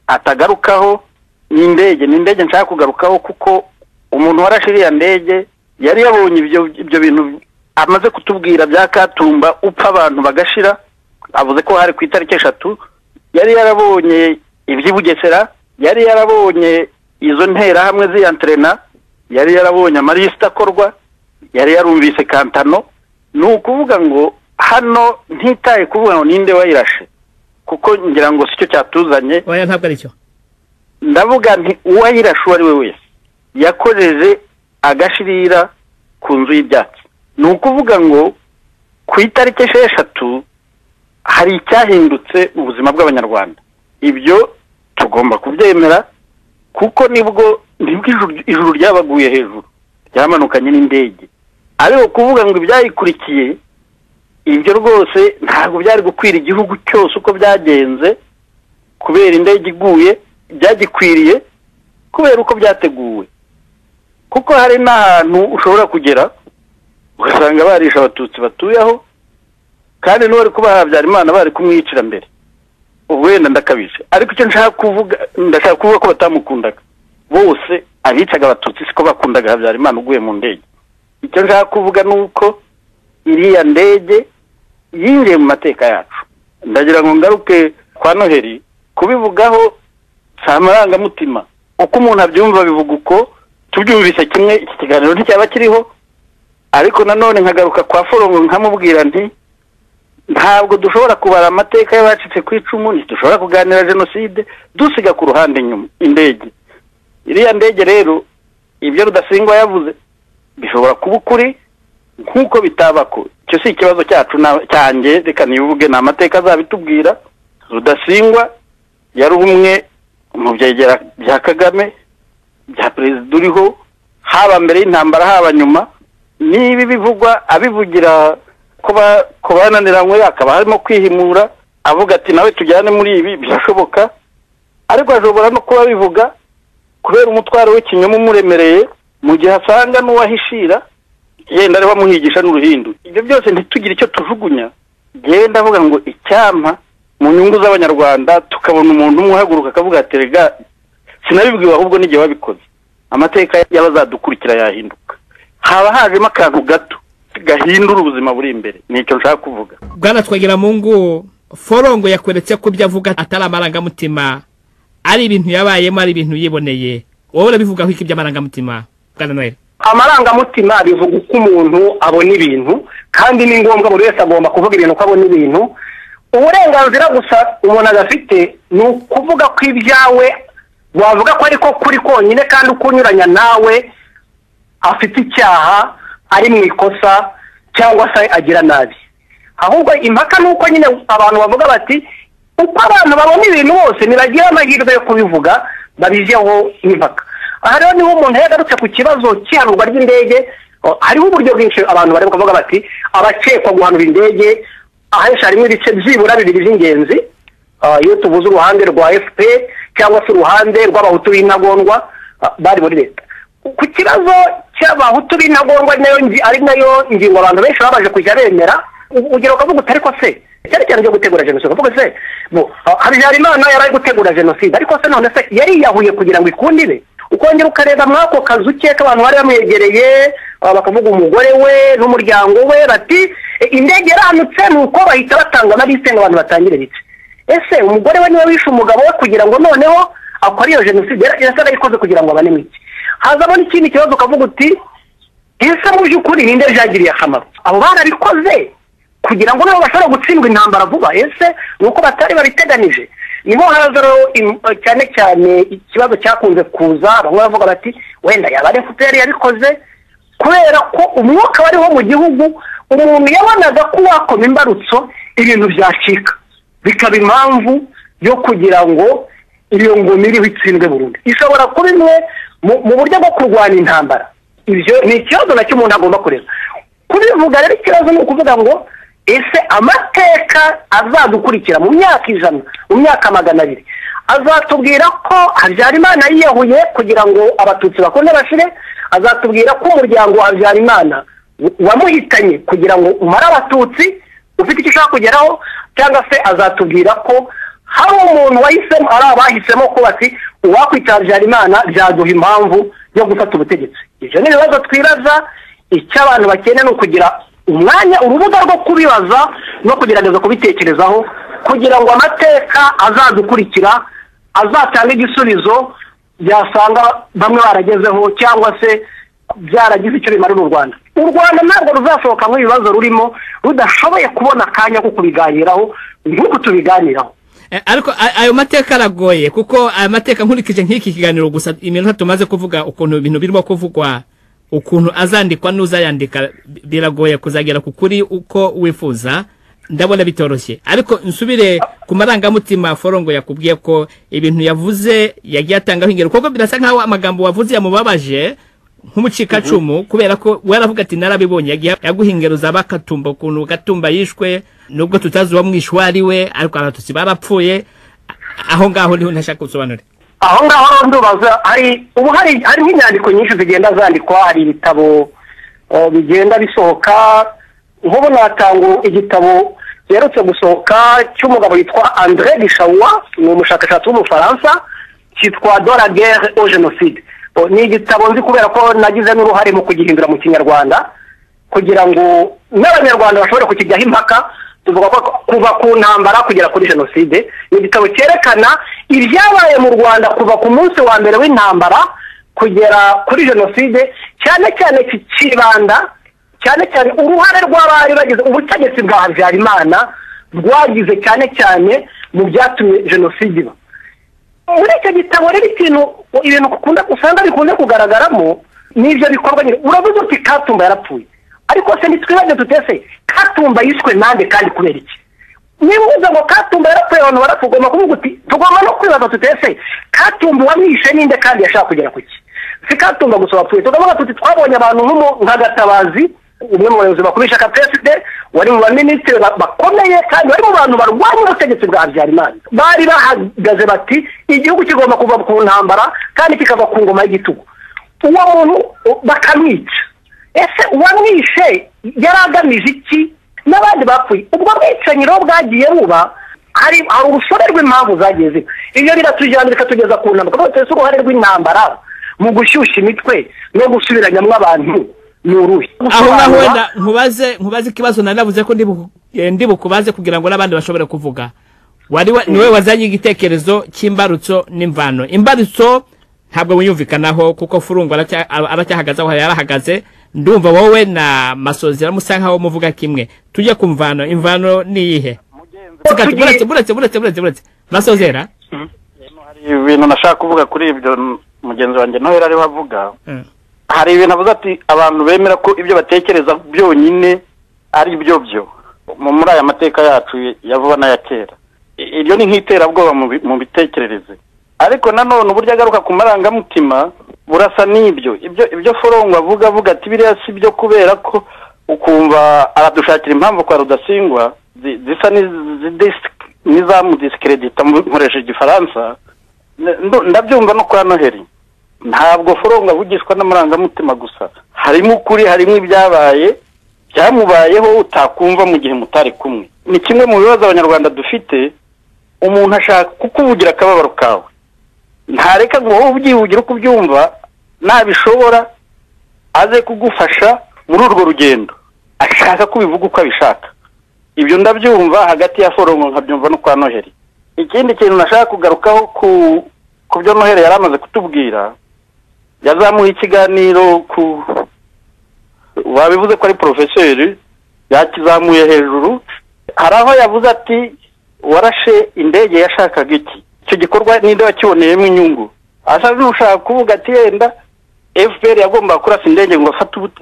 atagarukaho ni indege ni indege nshaka kugarukaho kuko umuntu warashe iriya ndege yari yabonye ibyo ibyo bintu amaze kutubwira bya katumba upfa abantu bagashira avuze ko hari ku itariki eshatu yari yarabonye iby'i bugesera yari yarabonye izo nterahamwe z'iyanterena yari yarabonye amalisita akorwa yari yarumvise kantano ni ukuvuga ngo hano ntitaye kuvuga ngo ninde wayirashe kuko ngira ngo si cyo cyatuzanye oya ntabwo ari cyo ndavuga nti uwayirashe uwo ari we wese yakojeje agashirira ku nzu y'ibyatsi ni ukuvuga ngo ku itariki esheshatu hari icyahindutse mu buzima bw'abanyarwanda ibyo tugomba kubyemera kuko nibwo nibwo ijuru- ijuru ryabaguye hejuru ryamanukanye n'indege ariko kuvuga ngo ibyayikurikiye ibyo rwose ntabwo byari gukwira igihugu cyose uko byagenze kubera indege iguye byagikwiriye kubera uko byateguwe kuko hari n'ahantu ushobora kugera ugasanga barisha abatutsi batuye aho kandi n'uwari kubaha habyarimana bari kumwicira mbere ubwo wenda ndakabije ariko icyo nshaka kuvuga ndashaka kuvuga ko batamukundaga bose abicaga abatutsi siko bakundaga habyarimana uguye mu ndege icyo nshaka kuvuga ni uko iriya ndege yinjiye mu mateka yacu ndagira ngo ngaruke kwa noheli kubivugaho si amarangamutima uko umuntu abyumva bivuga uko tubyumvise kimwe iki kiganiro nticyaba kiriho ariko nanone nkagaruka kwa forongo nkamubwira nti ntabwo dushobora kubara amateka y'abacitse ku icumu ntidushobora kuganira jenoside dusiga ku ruhande inyuma indege iriya ndege rero ibyo rudasingwa yavuze bishobora kuba ukuri nk'uko bitaba ko icyo si ikibazo cyacu na- cyanjye reka nibuge ni amateka azabitubwira rudasingwa yari umwe mu byegera bya kagame bya perezida uriho haba mbere y'intambara haba nyuma n'ibi bivugwa abivugira ko ba- ko bananiranywe akaba harimo kwihimura avuga ati nawe tujyane muri ibi birashoboka ariko ashobora no kuba abivuga kubera umutwaro w'ikinyoma umuremereye mu gihe asanga n'uwahishira yenda ari bamuhigisha n'uruhindu ibyo byose ntitugire icyo tujugunya njyewe ndavuga ngo icyampa mu nyungu z'abanyarwanda tukabona umuntu umwe uhaguruka akavuga ati rega sinabibwiwe ahubwo n'igihe wabikoze amateka y'abazadukurikira yahinduka haba hajemo akantu gato gahindura ubuzima buri imbere nicyo nshaka kuvuga bwana twagira mungu forongo yakweretse ko ibyo avuga atari amarangamutima ari ibintu yabayemo ari ibintu yiboneye wowe urabivugaho iki by'amarangamutima bwana noel amarangamutima bivuga uko umuntu abona ibintu kandi ni ngombwa buri wese agomba kuvuga ibintu uko abona ibintu uburenganzira gusa umuntu adafite ni ukuvuga ko ibyawe wavuga ko ariko kuri konyine kandi uko unyuranya nawe afite icyaha ari mu ikosa cyangwa se agira nabi ahubwo impaka ni uko nyine abantu bavuga bati uko abantu babona ibintu bose ntibagira amahirwe yo kubivuga babijeho impaka aha rero niho umuntu yagarutse ku kibazo cy'ihanurwa ry'indege o, hariho uburyo bwinshi abantu bari kuvuga bati abakekwa guhanura indege ahenshi harimo ibice byibura bibiri by'ingenzi Ah, iyo tuvuze uruhande rwa fp cyangwa se uruhande rw'abahutu b'intagondwa ah, bari muri leta ku kibazo cy'abahutu b'intagondwa ari nayo ngi- ari nayo ngingo abantu benshi babaje kujya bemera u- ugera ukavuga utari ko se cyane cyane cyo gutegura jenoside ukavuga se bo, ah, habyarimana yari ari gutegura jenoside ariko se none se yariyahuye kugira ngo ikundire ukongera ukareba muri ako kazu ke k'abantu bari bamwegereye ah, bakavuga umugore we n'umuryango we bati "E, indege yaranutse ni uko bahita batanga amaliste ngo abantu batangire bice ese umugore we niwe wishe umugabo we kugira ngo noneho akore iyo jenoside yari yari yarayikoze kugira ngo abane mu iki hazamo n'ikindi kibazo ukavuga uti ese mu by'ukuri ninde byagiriye akamaro abo barabikoze kugira ngo nabo bashobora gutsindwa intambara vuba ese ni uko batari babiteganije niho haza rero im- cyane cyane ikibazo cyakunze kuza bamwe bavuga bati wenda yaba ari efuperi yabikoze kubera ko umwuka wariho mu gihugu umuntu yabonaga ko wakoma imbarutso ibintu byacika bikaba impamvu yo kugira ngo iyo ngoma iriho itsindwe burundu ishobora kuba imwe mu buryo bwo kurwanya intambara ibyo ni ikibazo nacyo umuntu agomba kureba kubivuga rero ikibazo ni ukuvuga ngo ese amateka azadukurikira mu myaka ijana mu myaka magana abiri azatubwira ko habyarimana yiyahuye kugira ngo abatutsi bakunde bashire azatubwira ko umuryango wa habyarimana wamuhitanye kugira ngo umare abatutsi ufite icyo ushaka kugeraho cyangwa se azatubwira ko hari umuntu wahisemo ari abahisemo ko bati uwakwita habyarimana byaduha impamvu yo gufata ubutegetsi ibyo ni ibibazo twibaza icyo abantu bakeneye ni ukugira umwanya urubuga rwo kubibaza no kugerageza kubitekerezaho kugira ngo amateka azadukurikira azatanga igisubizo byasanga bamwe baragezeho cyangwa se byaragize icyo bimarira u rwanda u rwanda ntabwo ruzashobokamo ibibazo rurimo rudashoboye kubona akanya ko kubiganiraho nk'uko tubiganiraho ariko ayo mateka aragoye kuko aya mateka nkurikije nk'iki kiganiro gusa iminota tumaze kuvuga ukuntu ibintu birimo kuvugwa ukuntu azandikwa n'uzayandika biragoye kuzagera ku kuri uko wifuza ndabona bitoroshye ariko nsubire ku marangamutima forongo yakubwiye ko ibintu yavuze yagiye atangaho ingero kuko birasa nk'aho amagambo wavuze yamubabaje nk'umucikacumu kubera ko waravuga ati narabibonye yaguha ingero za bakatumba ukuntu gatumba yishwe nubwo tutazi uwo mwishyuwa ari we ariko abatutsi barapfuye aho ngaho niho ntashaka gusobanura aho ngaho rero ndubaza hari ubu hari hariho inyandiko nyinshi zigenda zandikwa hari ibitabo bigenda bisohoka nk'ubu natanga igitabo giherutse gusohoka cy'umugabo witwa andré bishawa ni umushakashatsi w'umufaransa cyitwa dora guerre au jenoside ni igitabo nzi kubera ko nagize n'uruhare mu kugihindura mu kinyarwanda kugira ngo n'abanyarwanda bashobore kukijyaho impaka tuvuga ko kuva ku ntambara kugera kuri jenoside ni igitabo cyerekana ibyabaye mu rwanda kuva ku munsi wa mbere w'intambara kugera kuri jenoside cyane cyane kikibanda cyane cyane uruhare rw'abari bagize ubutegetsi bwa habyarimana rwagize cyane cyane mu byatumye jenoside iba muri icyo gitabo rero ikintu ibintu usanga bikunze kugaragaramo ni ibyo bikorwa nyine uravuze uti katumba yarapfuye ariko se ntitwibaze tutese katumba yishwe nande kandi kubera iki niba uvuze ngo katumba yarapfuye abantu barapfa ugomba kuvuga uti tugomba no kwibaza tutese katumba uwamwishe ninde kandi yashaka kugera ku ki si katumba gusa wapfuye tukavuga tuti twabonye abantu nka gatabazi umwe mu bayobozi bakuru ishyaka psd wari mu baminisitiri bakomeye kandi bari mu bantu barwanya ubutegetsi bwa habyarimana bari bahagaze bati igihugu kigomba kuva ku ntambara kandi kikava ku ngoma y'igitugu uwo muntu bakamwica ese uwamwishe yari agamije iki n'abandi bapfuye ubwo bwicanyi rero bwagiye buba hari urusobe rw'impamvu zagiye ziba ibyo biratujyana bikatugeza ku ntambara kuko tuzi uruhare rw'intambara mu gushyushya imitwe no gusubiranyamo abantu ni uruhe aho ngaho wenda nkubaze nkubaze ikibazo nari navuze ko ndi bukubaze kugira ngo n'abandi bashobore kuvuga wari niwe wazanye igitekerezo cy'imbarutso n'imvano imbarutso ntabwo wiyumvikanaho kuko furungo aracyahagaze aho yarahagaze ndumva wowe na masozi aramusa nkaho muvuga kimwe tujye ku mvano imvano ni iyihe buretse buretse buretse buretse buretse masozera hari ibintu nashaka kuvuga kuri ibyo mugenzi wanjye nawe yari ariho avuga hari ibintu avuze ati abantu bemera ko ibyo batekereza byonyine ari byo byo muri aya mateka yacu ya vuba n'aya kera iryo ni nk'iterabwoba mu bitekerereze ariko nanone uburyo agaruka ku marangamutima burasa n'ibyo ibyo ibyo forongo avuga avuga ati biriya si byo kubera ko ukumva aradushakira impamvu kwa rudasingwa zisa n'izamudisikredita nkoresheje igifaransa ndabyumva no kwa noheli ntabwo forongo avugishwa n'amarangamutima gusa harimo ukuri harimo ibyabaye byamubayeho utakumva mu gihe mutari kumwe ni kimwe mu bibazo abanyarwanda dufite umuntu ashaka kukuvugira akababaro kawe ntareka ngo wowe ubyivugira uko ubyumva nabishobora aze kugufasha muri urwo rugendo ashaka ko ubivuga uko abishaka ibyo ndabyumva hagati ya forongo nkabyumva no kwa noheli ikindi kintu nashaka kugarukaho ku byo noheli yari amaze kutubwira yazamuye ikiganiro ku babivuze ko ari porofeseri yakizamuye hejuru hari aho yavuze ati warashe indege yashakaga iki icyo gikorwa ninde wakiboneyemo inyungu asa n'ushaka kuvuga ati yenda efuperi yagombaga kurasa indege ngo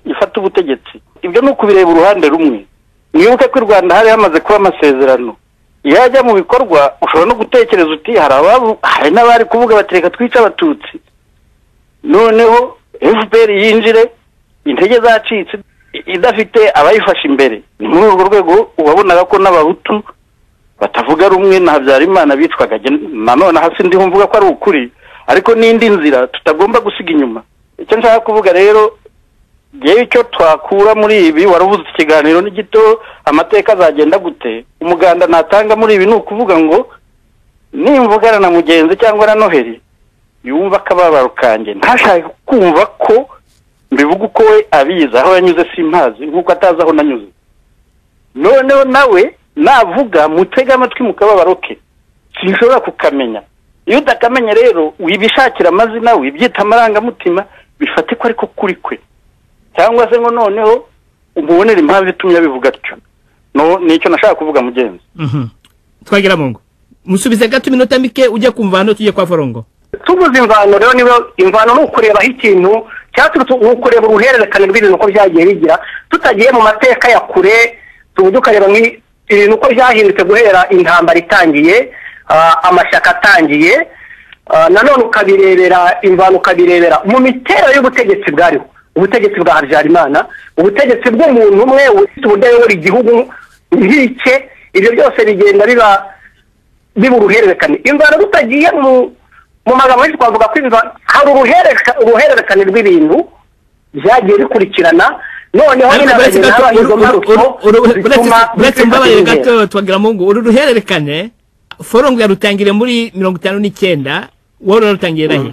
ifate ubutegetsi ibyo ni ukubireba uruhande rumwe mwibuke ko i rwanda hari hamaze kuba amasezerano iyo yajya mu bikorwa ushobora no gutekereza uti hari ababu hari n'abari kuvuga bati reka twice abatutsi noneho efuperi yinjire intege zacitse idafite abayifashe imbere ni muri urwo rwego ubabonaga ko n'abahutu batavuga rumwe na habyarimana bicwaga nanone hasi ndiho mvuga ko ari ukuri ariko n'indi nzira tutagomba gusiga inyuma icyo nshaka kuvuga rero yewe icyo twakura muri ibi wari ubuze ikiganiro ni gito amateka azagenda gute umuganda natanga muri ibi ni ukuvuga ngo nimvugana na mugenzi cyangwa na noheli yumva akababaro kanjye ntashake kumva ko mbivuga uko we abizi aho yanyuze simpazi nk'uko atazi aho nanyuze noneho nawe navuga mutega amatwi mu kababaro ke sinshobora kukamenya iyo utakamenya rero wibishakira amazina wibyita amarangamutima bifate ko ariko kuri kwe cyangwa se ngo noneho umubonere impamvu itumye abivuga atyo nicyo nashaka kuvuga mugenzi twagira mu ngo musubize gato iminota mike ujya ku mvano tujye kwa forongo tubuze imvano rero niba imvano ni ukurebaho ikintu cyaturutse ni ukureba uruhererekane rw'ibintu uko byagiye bigira tutagiye mu mateka ya kure tubu tukareba ibintu uko byahindutse guhera intambara itangiye amashyaka atangiye nanone ukabirebera imvano ukabirebera mu mitero y'ubutegetsi bwariho ubutegetsi bwa habyarimana ubutegetsi bw'umuntu umwe ufite uburyo ayobora igihugu nk'ike ibyo byose bigenda biba biba uruhererekane imvano tutagiye mu mu magambo menshi twavuga ko hari uruhererekane rw'ibintu byagiye bikurikirana noneho nyine habaho imbarutso uretse mbabarire gato twagira mu ngo uru ruhererekane forongo yarutangire muri mirongo itanu n'icyenda wowe urarutangiye nahe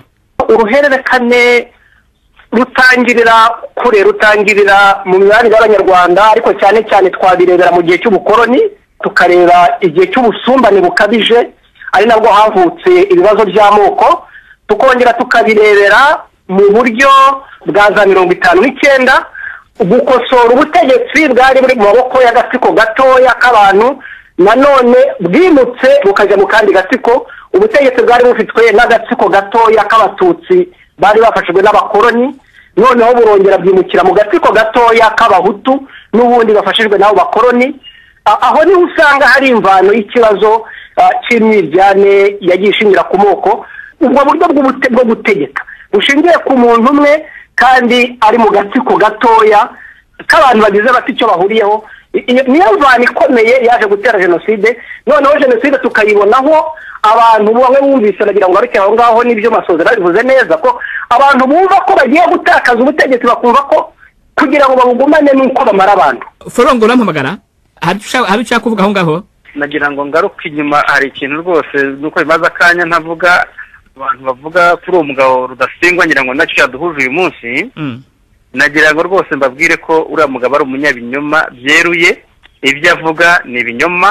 uruhererekane rutangirira kure rutangirira mu mibanire y'abanyarwanda ariko cyane cyane twabirebera mu gihe cy'ubukoroni tukareba igihe cy'ubusumbane bukabije ari nabwo havutse ibibazo by'amoko tukongera tukabirebera mu buryo bwa za mirongo itanu n'icyenda gukosora ubutegetsi bwari buri mu maboko y'agatsiko gatoya k'abantu nanone bwimutse bukajya mu kandi gatsiko ubutegetsi bwari bufitwe n'agatsiko gatoya k'abatutsi bari bafashijwe n'abakoroni noneho burongera bwimukira mu gatsiko gatoya k'abahutu n'ubundi bafashijwe n'abo bakoroni aho niho usanga hari imvano y'ikibazo cy'imyiryane yagiye ishingira ku moko ubwo buryo bwo gutegeka bushingiye ku muntu umwe kandi ari mu gatsiko gatoya k'abantu bagize bati icyo bahuriyeho niyo mvano ikomeye yaje gutera jenoside noneho jenoside tukayibonaho abantu bamwe bumvise baragira ngo aho ngaho n'ibyo masozera bivuze neza ko abantu bumva ko bagiye gutakaza ubutegetsi bakumva ko kugira ngo babugumane n'uko bamara abantu forongo urampamagara hari ushaka kuvuga aho ngaho nagira ngo ngaruke inyuma hari ikintu rwose nuko bimaze akanya ntavuga abantu bavuga kuri uwo mugabo rudasingwa ngira ngo nacyo yaduhuje uyu munsi nagira ngo rwose mbabwire ko uriya mugabo ari umunyabinyoma byeruye ibyo avuga ni ibinyoma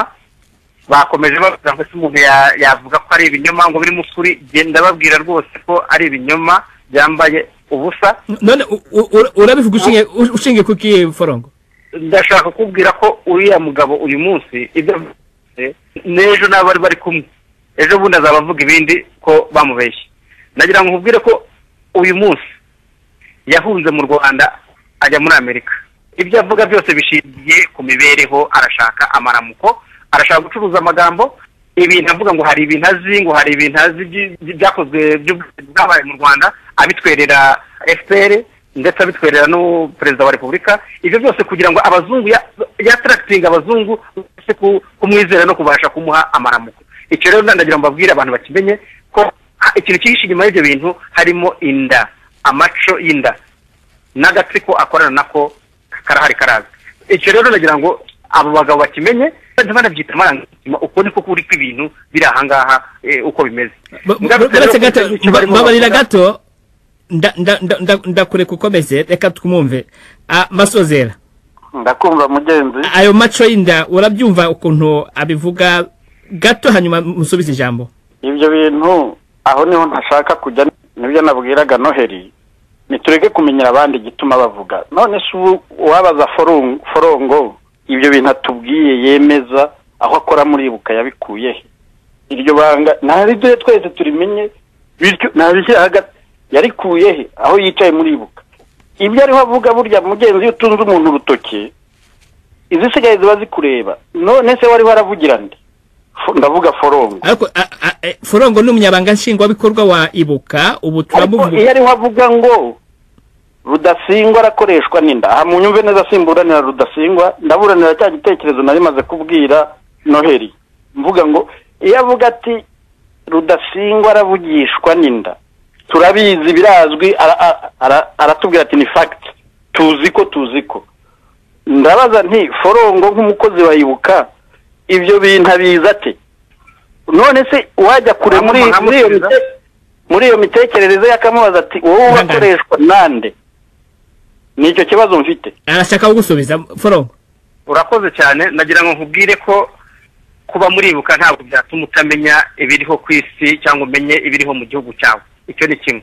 bakomeje bavuga ngo umuntu yavuga ko ari ibinyoma ngo birimo ukuri genda babwira rwose ko ari ibinyoma byambaye ubusa none urabivuga ushingiye ku kiye forongo ndashaka kubwira ko uriya mugabo uyu munsi ibyo n'ejo nabo bari bari kumwe ejo bundi azaba avuga ibindi ko bamubeshye nagira ngo nkubwire ko uyu munsi yahunze mu rwanda ajya muri amerika ibyo avuga byose bishingiye ku mibereho arashaka amaramuko arashaka gucuruza amagambo ibintu avuga ngo hari ibintu azi ngo hari ibintu azi byakozwe byabaye mu rwanda abitwerera fpr ndetse abitwerera n'uperezida wa repubulika ibyo byose kugira ngo abazungu yataractinga abazungu bose kumwizera no kubasha kumuha amaramuko icyo rero ndagira ngo mbabwire abantu bakimenye ko ikintu cyihishe inyuma y'ibyo bintu harimo inda amaco y'inda n'agatsiko akorana nako karahari karaza icyo rero ndagira ngo abo bagabo bakimenye bajya banabyita amarangamutima uko niko kuri kw'ibintu biri ahangaha uko bimeze babarira gato ndakureka ukomeze reka twumve masozera ndakumva mugenzi ayo maco y'inda urabyumva ukuntu abivuga gato hanyuma musubize ijambo ibyo bintu aho niho ntashaka kujya nibyo nabwiraga noheli nitureke kumenyera abandi igituma bavuga none se ubu uwabaza forongo ibyo bintu atubwiye yemeza aho akora muribuka yabikuye he iryo banga ntabwo ibyo twese turimenye bityo ntabishyira hagati yarikuye he aho yicaye muribuka ibyo ariho avuga burya mugenzi iyo utunze umuntu urutoki izisigaye ziba zikureba none se wari waravugira nde Fo- ndavuga forongo ariko a- a- e, forongo ni umunyabanga nshingwabikorwa wa ibuka ubu ariko iyo turamuvuga ariho avuga ngo rudasingwa arakoreshwa n'inda aha munyumve neza simburanira rudasingwa ndaburanira cya gitekerezo nari maze kubwira noheli mvuga ngo iyo avuga ati rudasingwa aravugishwa n'inda turabizi birazwi ara- ara- ara- aratubwira ati ni fagiti tuzi ko tuzi ko ndabaza nti forongo nk'umukozi wayibuka ibyo bintu abizi ate none se wajya kure muri muri iyo mite- muri iyo mitekerereze yakamubaza ati wowe Ihangane. urakoreshwa nande ni icyo kibazo mfite arashaka kugusubiza forongo urakoze cyane nagira ngo nkubwire ko kuba muribuka ntabwo byatuma utamenya ibiriho ku isi cyangwa umenye ibiriho mu gihugu cyawe icyo ni kimwe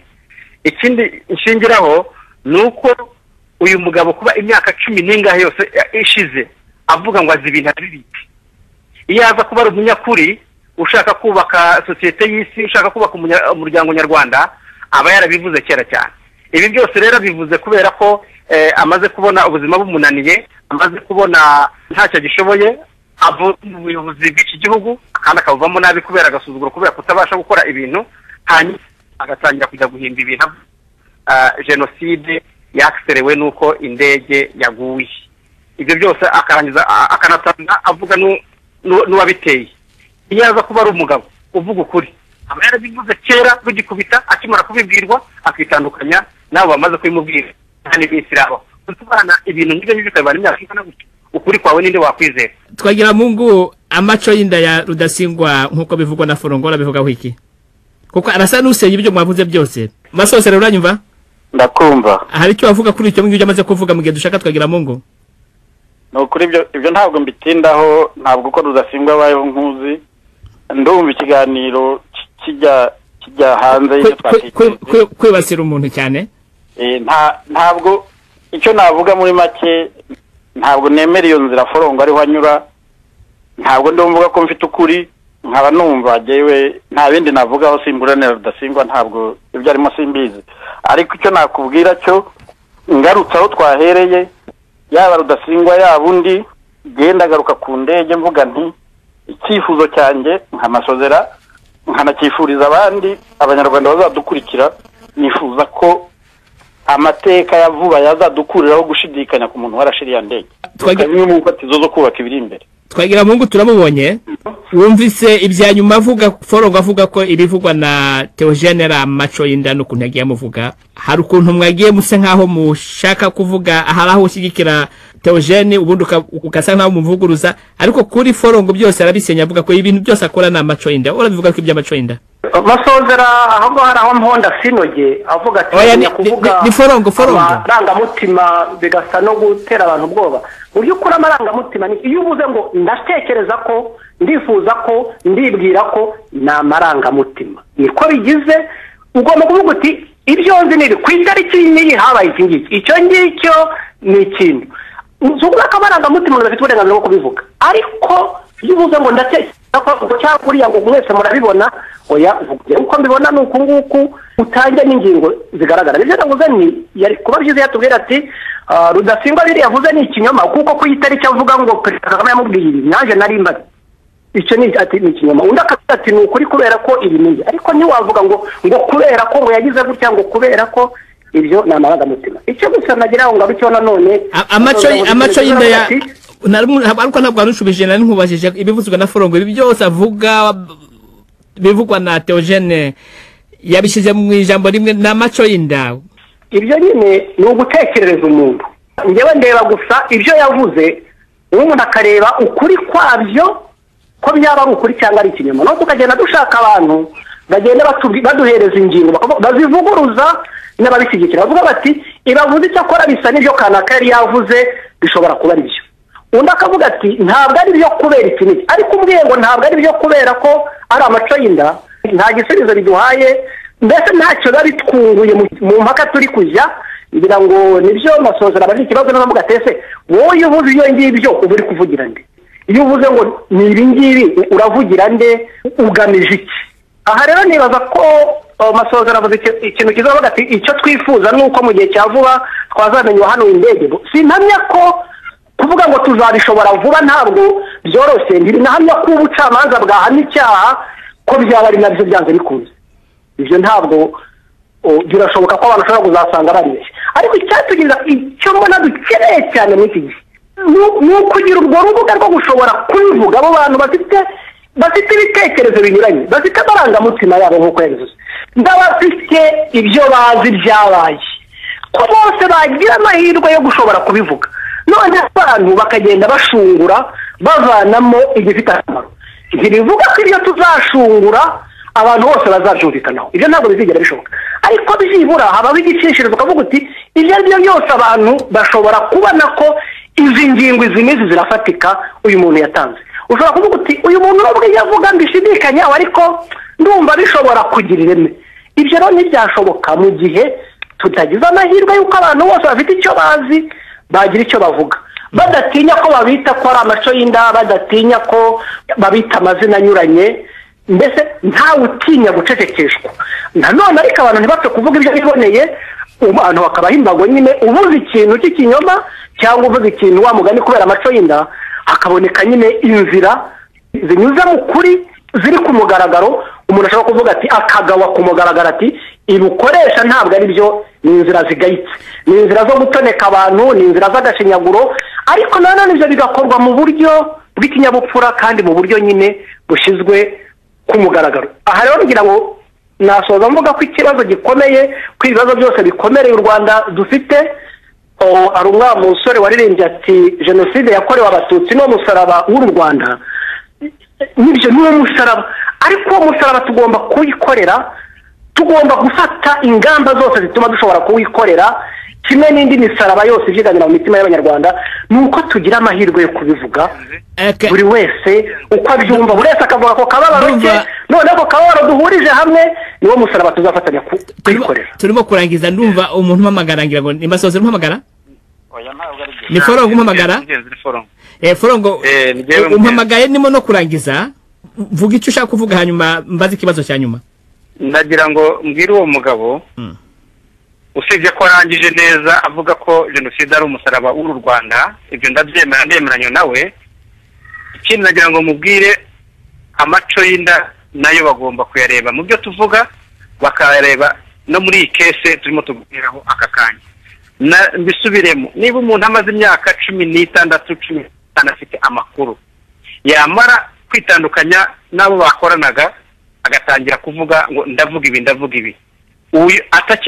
ikindi nshingiraho ni uko uyu mugabo kuba imyaka cumi n'ingahe yose ya- ishize avuga ngo azi ibintu abibike iyo aza kuba ari umunyakuri ushaka kubaka sosiyete y'isi ushaka kubaka umunya- umuryango nyarwanda aba yarabivuze kera cyane ibi byose rero bivuze kubera ko eh, amaze kubona ubuzima bumunaniye amaze kubona ntacyo agishoboye avuye mu buyobozi bw'iki gihugu kandi akabuvamo nabi kubera agasuzuguro kubera kutabasha gukora ibintu hanyuma agatangira kujya guhimba ibintu ah, jenoside yakiserewe n'uko indege yaguye ibyo byose akarangiza a- akanatanga avuga n'u- n'u- n'uwabiteye iyo aza kuba ari umugabo uvuga ukuri aba yarabivuze kera rugikubita akimara kubibwirwa akitandukanya n'abo bamaze kubimubwira nta n'iminsi iraba kutubana ibintu ngibyo ngibyo ukabibana imyaka ingana gutya ukuri kwawe ninde wakwizera twagira mungu amaco y'inda ya rudasingwa nk'uko bivugwa na forongo arabivugaho iki kuko arasa n'usenya ibyo mwavuze byose masosera uranyumva ndakumva hari icyo wavuga kuri icyo ngicyo amaze kuvuga mu gihe dushaka twagira mungu ni ukuri ibyo ibyo ntabwo mbitindaho ntabwo uko rudasingwa abayeho nkuzi ndumva ikiganiro ki- kijya kijya hanze y'ibyo Kwe- kwe- kwe- twakiteze kwe- kwibasira umuntu cyane Eh, nta ntabwo icyo navuga muri make ntabwo nemera iyo nzira forongo ariho anyura ntabwo ndumvuga ko mfite ukuri nkaba numva yewe nta bindi navugaho simburanira rudasingwa ntabwo ibyo arimo simbizi ariko icyo nakubwira cyo ngarutse aho twahereye yaba rudasingwa yaba undi genda agaruka ku ndege mvuga nti icyifuzo cyanjye nkamasozera nkanacyifuriza abandi abanyarwanda bazadukurikira nifuza ko amateka ya vuba yazadukuriraho gushidikanya ku muntu warashiriye ndege Twagira- bimwe mu mfatizo zo kubaka ibiri imbere twagira mungu turamubonye wumvise ibya nyuma avuga forongo avuga ko ibivugwa na teogene ari amaco y'inda n'ukuntu yagiye amuvuga hari ukuntu mwagiye musa nk'aho mushaka kuvuga hari aho ushyigikira teogene ubundi uka- ugasa nk'aho umuvuguruza ariko kuri forongo byose arabisenya avuga ko ibintu byose akora ni amaco y'inda urabivuga ko iby'amaco y'inda masozera aho ngaho ari aho mponda sinoge avuga ati Oya, ni- "Ntinya kuvuga ni- ni- ni forongo, forongo." amarangamutima bigasa no gutera abantu ubwoba mu by'ukuri amarangamutima ni iyo uvuze ngo ndatekereza ko ndifuza ko ndibwira ko ni amarangamutima niko bigize ugomba kuvuga uti ibyo nzi nibi ku itariki n'iyi habaye iki ngiki icyo ngicyo ni ikintu nzuvuga ko amarangamutima umuntu afite uburenganzira bwo kubivuga ariko iyo uvuze ngo ndatekereza ko ngo cyangwa kuriya ngo mwese murabibona oya uvuga uko mbibona ni uku nguku utange n'ingingo zigaragara nibyo navuze ni yari kuba byiza iyo atubwira ati "Ah, rudasingwa biriya yavuze ni ikinyoma kuko ku itariki avuga ngo perezida kagame yamubwiye ibi nanjye nari mbazi icyo ni ati ni ikinyoma undi akavuga ati ni ukuri kubera ko ibi ni ibi." ariko ntiwavuga ngo ngo kubera ko ngo yagize gutya ngo kubera ko ibyo ni amarangamutima icyo gusa nagira ngo ngarukeho nanone A- amaco Navuga ngo amaco perezida y'inda ya ati, narimu- ntabwo- ariko ntabwo warushubije nari nkubajije ibivugwa na forongo ibi byose avuga bivugwa na teogene yabishyize mu ijambo rimwe ni amaco y'inda ibyo nyine ni ugutekerereza umuntu njyewe ndeba gusa ibyo yavuze umuntu akareba ukuri kwabyo ko byaba ari ukuri cyangwa ari ikinyoma no tukagenda dushaka abantu bagenda batubwi- baduhereza ingingo bakavu- bazivuguruza n'ababishyigikira bavuga bati ibavuze icyo akora bisa n'ibyo kanaka yari yavuze bishobora kuba ari byo undi akavuga ati ntabwo ari byo kubera iki n'iki ariko umbwiye ngo ntabwo ari byo kubera ko ari amaco y'inda nta gisubizo biduhaye mbese ntacyo biba bitwunguye mu- mu mpaka turi kujya ngira ngo nibyo masozera abari ikibazo n'abavuga ati ese wowe iyo uvuze ibyo ngibyo uba uri kuvugira nde iyo uvuze ngo ni ibi ngibi uravugira nde ugamije iki aha rero nibaza ko masoza aravuze ikintu cyiza bavuga ati icyo twifuza ni uko mu gihe cya vuba twazamenywa hano indege sinamya ko kuvuga ngo tuzabishobora vuba ntabwo byoroshye ntibinahamya ko ubucamanza bwahamya icyaha ko byaba ari nabyo byanze bikunze ibyo ntabwo birashoboka ko abantu bashobora kuzasanga baribeshye ariko icyatugirira icyo mbona dukeneye cyane muri iki gihe ni ukugira urwo rubuga rwo gushobora kubivuga abo bantu bafite bafite ibitekerezo binyuranye bafite amarangamutima yabo nk'uko yabivuze n'abafite ibyo bazi byabaye ko bose bagira amahirwe yo gushobora kubivuga none abantu bakagenda bashungura bavanamo igifite akamaro ntibivuga ko ibyo tuzashungura abantu bose bazabyumvikanaho ibyo ntabwo bizigera bishoboka ariko byibura habaho igicishirizo ukavuga uti ibyo ari byo byose abantu bashobora kubona ko izi ngingo izi n'izi zirafatika uyu muntu yatanze ushobora kuvuga uti uyu muntu n'ubwo iyo avuga mbishidikanyaho ariko ndumva bishobora kugira ireme ibyo rero ntibyashoboka mu gihe tutagize amahirwe y'uko abantu bose bafite icyo bazi bagira icyo bavuga badatinya ko babita ko ari amaco y'inda badatinya ko babita amazina anyuranye mbese ntawe utinya gucecekeshwa nanone ariko abantu ntibapfe kuvuga ibyo biboneye abantu bakabaha imbago nyine ubuze ikintu cy'ikinyoma cyangwa uvuze ikintu wamugani kubera amaco y'inda hakaboneka nyine inzira zinyuze mu kuri ziri ku mugaragaro umuntu ashobora kuvuga ati akagawa ku mugaragaro ati ibukoresha ntabwo ari byo ni inzira zigayitse ni inzira zo gutoneka abantu ni inzira z'agashinyaguro ariko nanone ibyo bigakorwa mu buryo bw'ikinyabupfura kandi mu buryo nyine bushyizwe ku mugaragaro aha rero ngira ngo nasoza mvuga ko ikibazo gikomeye ko ibibazo byose bikomereye u rwanda dufite hari umwana umusore waririmbye ati jenoside yakorewe abatutsi ni umusaraba w'u rwanda n'ibyo ni umusaraba ariko uwo musaraba tugomba kuwikorera tugomba gufata ingamba zose zituma dushobora kuwikorera kimwe n'indi misaraba yose ibyiganira mu mitima y'abanyarwanda ni uko tugira amahirwe yo kubivuga buri wese uko abyumva buri wese akavuga ako kababaro ke noneho ako kababaro duhurije hamwe niwo musaraba tuzafatanya kuyikorera turimo kurangiza ndumva umuntu umpamagara ngira ngo ni masozi umpamagara ni forongo umpamagara forongo umpamagaye nimo no kurangiza vuga icyo ushaka kuvuga hanyuma mbaze ikibazo cya nyuma ndagira ngo mbwire uwo mugabo usibye ko arangije neza avuga ko jenoside ari umusaraba w'u rwanda ibyo ndabyemera ndemeranya nawe ikindi nagira ngo mubwire amaco y'inda nayo bagomba kuyareba mu byo tuvuga bakayareba no muri iyi kese turimo tubwiraho aka kanya mbisubiremo niba umuntu amaze imyaka cumi n'itandatu cumi n'itanu afite amakuru yamara kwitandukanya n'abo bakoranaga agatangira kuvuga ngo ndavuga ibi ndavuga ibi uyu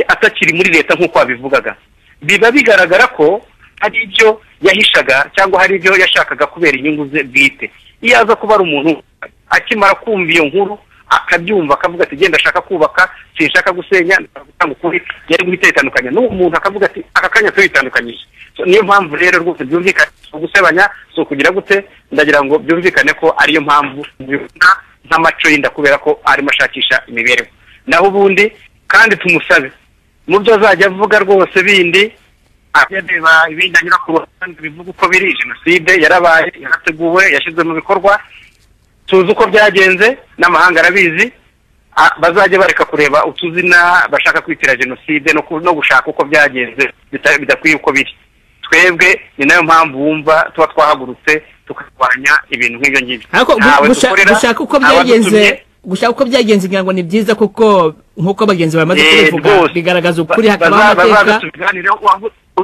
atakiri muri leta nk'uko wabivugaga biba bigaragara ko hari ibyo yahishaga cyangwa hari ibyo yashakaga kubera inyungu ze bwite iyo aza kuba ari umuntu akimara kumva iyo nkuru akabyumva akavuga ati genda ashaka kubaka sinshaka gusenya gutanga ukuri yari guhita yitandukanya n'uwo muntu akavuga ati aka kanya tuyitandukanyije niyo mpamvu rero rwose byumvikane gusebanya si ukugira gute ndagira ngo byumvikane ko ariyo mpamvu nk'amaco y'inda kubera ko arimo ashakisha imibereho naho ubundi kandi tumusabe mu byo azajya avuga rwose bindi areba ibindi anyura ku ruhande bivuga uko biri jenoside yarabaye yarateguwe yashyizwe mu bikorwa tuzi uko byagenze n'amahanga arabizi bazajya bareka kureba utuzina bashaka kwitira jenoside no gushaka uko byagenze bidakwiye uko biri twebwe ni nayo mpamvu wumva tuba twahagurutse tukarwanya ibintu nk'ibyo ngibyo ariko gushaka uko byagenze gushaka uko byagenze ngira ngo ni byiza kuko nk'uko bagenzi bamaze kubivuga bigaragaza ukuri hakabaho amateka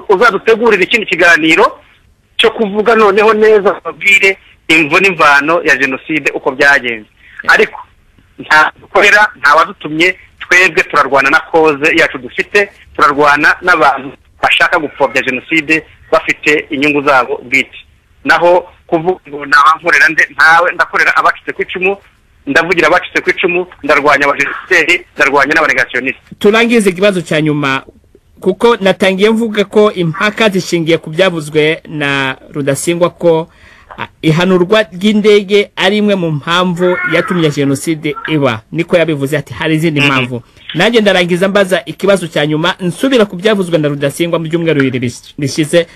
uzadutegurira ikindi kiganiro cyo kuvuga noneho neza babwire imvo n'imvano ya jenoside uko byagenze ariko nta dukorera nta wadutumye twebwe turarwana na koze yacu dufite turarwana n'abantu bashaka gupfobya jenoside bafite inyungu zabo bwite naho kuvuga ngo ntawankorera nde ntawe ndakorera abacitse ku icumu ndavugira abacitse ku icumu ndarwanya abajenositeri ndarwanya n'abanegasiyoniste turangize ikibazo cya nyuma kuko natangiye mvuga ko impaka zishingiye ku byavuzwe na rudasingwa ko ihanurwa ry'indege ari imwe mu mpamvu yatumye jenoside iba niko yabivuze ati hari izindi mpamvu nanjye ndarangiza mbaza ikibazo cya nyuma nsubira ku byavuzwe na rudasingwa mu byumweru bibiri bishize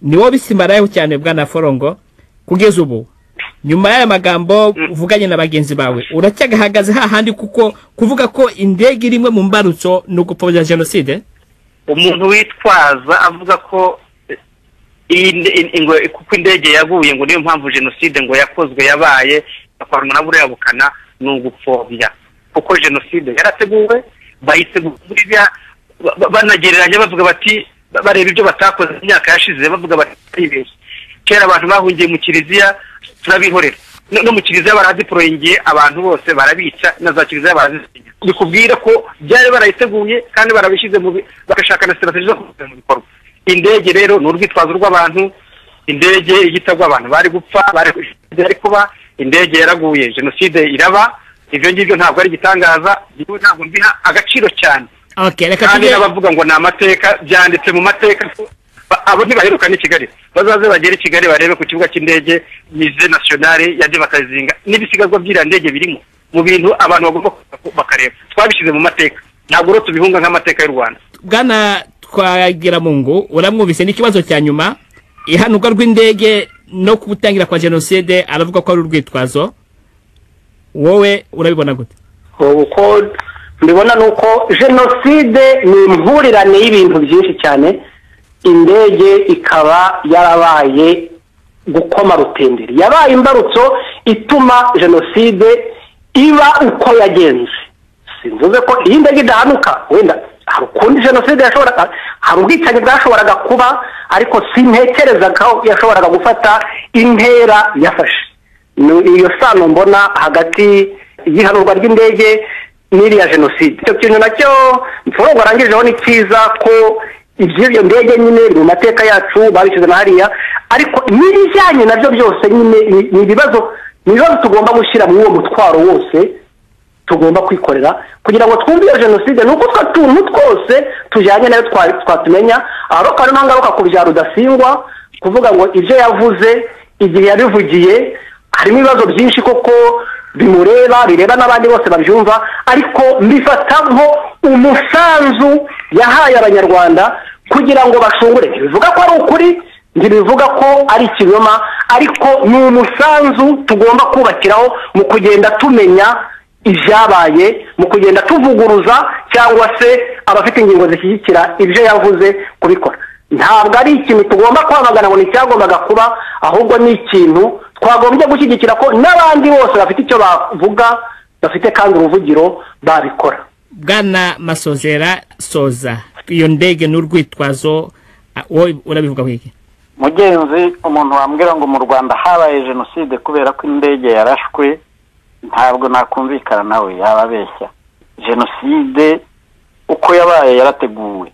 niwo bisimarayeho cyane bwa na forongo kugeza ubu nyuma y'aya magambo uvuganye na bagenzi bawe uracyagahagaze hahandi kuko kuvuga ko indege iri imwe mu mbarutso ni ugupfobya jenoside umuntu witwaza avuga ko iyi nde- in- ingo- kuko indege yaguye ngo niyo mpamvu jenoside ngo yakozwe yabaye yakorwa na buriya bukana ni ugupfobya kuko jenoside yarateguwe bayitegura buriya ba- ba- banagereranya bavuga bati ba- bareba ibyo batakoze mu myaka yashize bavuga bati "Baribeshye." kera abantu bahungiye mu kiliziya turabihorera no no mu kiliziya baraziporoyingiye abantu bose barabica na za kiliziya barazisingiza bikubwira ko byari barayiteguye kandi barabishyize mu bi- bagashaka na sitrategi zo kubishyira mu bikorwa indege rero ni urwitwazo rw'abantu indege igitagwa abantu bari gupfa bari bari kuba indege yaraguye jenoside iraba ibyo ngibyo ntabwo ari igitangaza yewe ntabwo mbiha agaciro cyane okay, reka kandi tujye n'abavuga ngo ni amateka byanditse mu mateka ba- abo ntibaheruka n'i kigali bazaze bagere i kigali barebe ku kibuga cy'indege mize nasiyonari yaje bakazinga n'ibisigazwa by'iriya ndege birimo mu bintu abantu bagomba kuza bakareba twabishyize mu mateka ntabwo rero tubihunga nk'amateka y'u rwanda bwana twagira mu ngo uramwumvise n'ikibazo cya nyuma ihanurwa rw'indege no gutangira kwa jenoside aravuga ko ari urwitwazo wowe urabibona gute uko mbibona ni uko jenoside ni impurirane y'ibintu byinshi cyane indege ikaba yarabaye gukoma rutenderi yabaye imbarutso ituma jenoside iba uko yagenze sinvuze ko iyi ndege idahanuka wenda hari ukundi jenoside yashoboraga hari ubwicanyi bwashoboraga kuba ariko sintekereza ko yashoboraga gufata intera yafashe ni iyo sano mbona hagati y'ihanurwa ry'indege n'iriya jenoside icyo kintu nacyo mforogo warangijeho ni cyiza ko iby'iyo ndege nyine biri mu mateka yacu babishyize na hariya ariko n'ibijyanye nabyo byose nyine ni- ni ibibazo ni ibibazo tugomba gushyira muri uwo mutwaro wose tugomba kwikorera kugira ngo twumve iyo jenoside ni uko utwo tuntu twose tujyanye nayo twa- twatumenya aho kari ntangaruka ku bya rudasingwa kuvuga ngo ibyo yavuze igihe yabivugiye harimo ibibazo byinshi koko bimureba bireba n'abandi bose babyumva ariko mbifata nko umusanzu yahaye abanyarwanda kugira ngo bashungure ntibivuga ko ari ukuri ntibivuga ko ari ikinyoma ariko ni umusanzu tugomba kubakiraho mu kugenda tumenya ibyabaye mu kugenda tuvuguruza cyangwa se abafite ingingo zishyigikira ibyo yavuze kubikora ntabwo ari ikintu tugomba kwamagana ngo ni icyagombaga kuba ahubwo ni ikintu twagombye gushyigikira ko n'abandi bose bafite icyo bavuga bafite kandi uruvugiro babikora bwana masozera soza iyo ndege ni urwitwazo ah, wowe urabivuga iki mugenzi umuntu wambwira ngo mu rwanda habaye jenoside kubera ko indege yarashwe ntabwo nakumvikana nawe yaba abeshya jenoside uko yabaye yarateguwe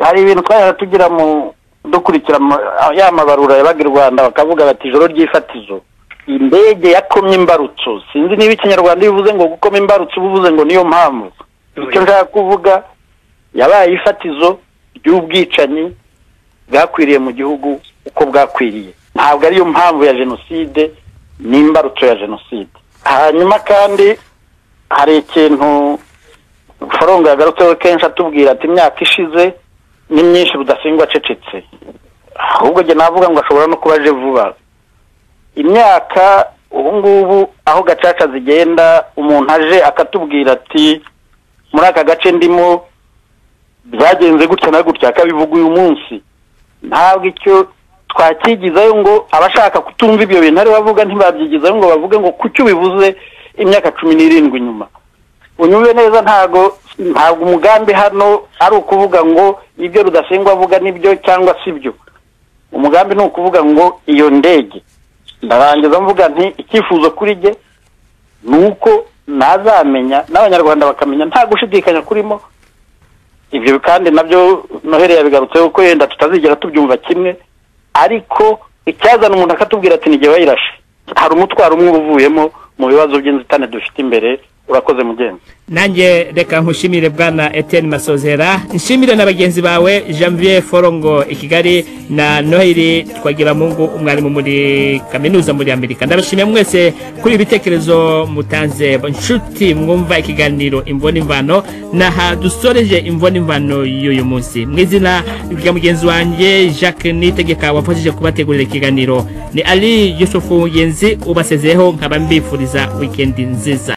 hari ibintu twajyaga tugira mu dukurikira mu- ya mabarura yabaga i rwanda bakavuga bati ijoro ry'ifatizo indege yakomye imbarutso sinzi niba ikinyarwanda iyo uvuze ngo gukoma imbarutso uba uvuze ngo niyo mpamvu icyo nshaka kuvuga yabaye ifatizo ry'ubwicanyi bwakwiriye mu gihugu uko bwakwiriye ntabwo ariyo mpamvu ya jenoside n'imbarutso ya jenoside hanyuma kandi hari ikintu forongo yagarutseho kenshi atubwira ati imyaka ishize ni myinshi rudasingwa acecetse ahubwo njye navuga ngo ashobora no kuba aje vuba imyaka ubu ngubu aho gacaca zigenda umuntu aje akatubwira ati muri aka gace ndimo byagenze gutya na gutya akabivuga uyu munsi ntabwo icyo twacyigizayo ngo abashaka kutumva ibyo bintu ari bavuga ntibabyigizayo ngo bavuge ngo kuki ubivuze imyaka cumi n'irindwi nyuma unyumve neza ntabwo ntabwo umugambi hano ari ukuvuga ngo ibyo rudasingwa avuga nibyo cyangwa si byo umugambi ni ukuvuga ngo iyo ndege ndarangiza mvuga nti icyifuzo kuri jye ni uko nazamenya n'abanyarwanda bakamenya nta gushidikanya kurimo ibyo kandi nabyo noheli yabigarutseho ko yenda tutazigera tubyumva kimwe ariko icyazana umuntu akatubwira ati n'igihe bayirashe hari umutwaro umwe uba uvuyemo mu bibazo by'inzitane dufite imbere urakoze mugenzi nanjye reka nkushimire bwana eteni masozera nshimire na bagenzi bawe janvier forongo i kigali na noheli twagiramungu umwarimu muri kaminuza muri amerika ndabashimiye mwese kuri ibitekerezo mutanze nshuti mwumva ikiganiro imvona imvano n'aha dusoreje imvona imvano y'uyu munsi mu izina rya mugenzi wanjye jacques nitegeka wafashije kubategurira ikiganiro ni ali yusufu mugenzi ubasezeho nkaba mbifuriza wikendi nziza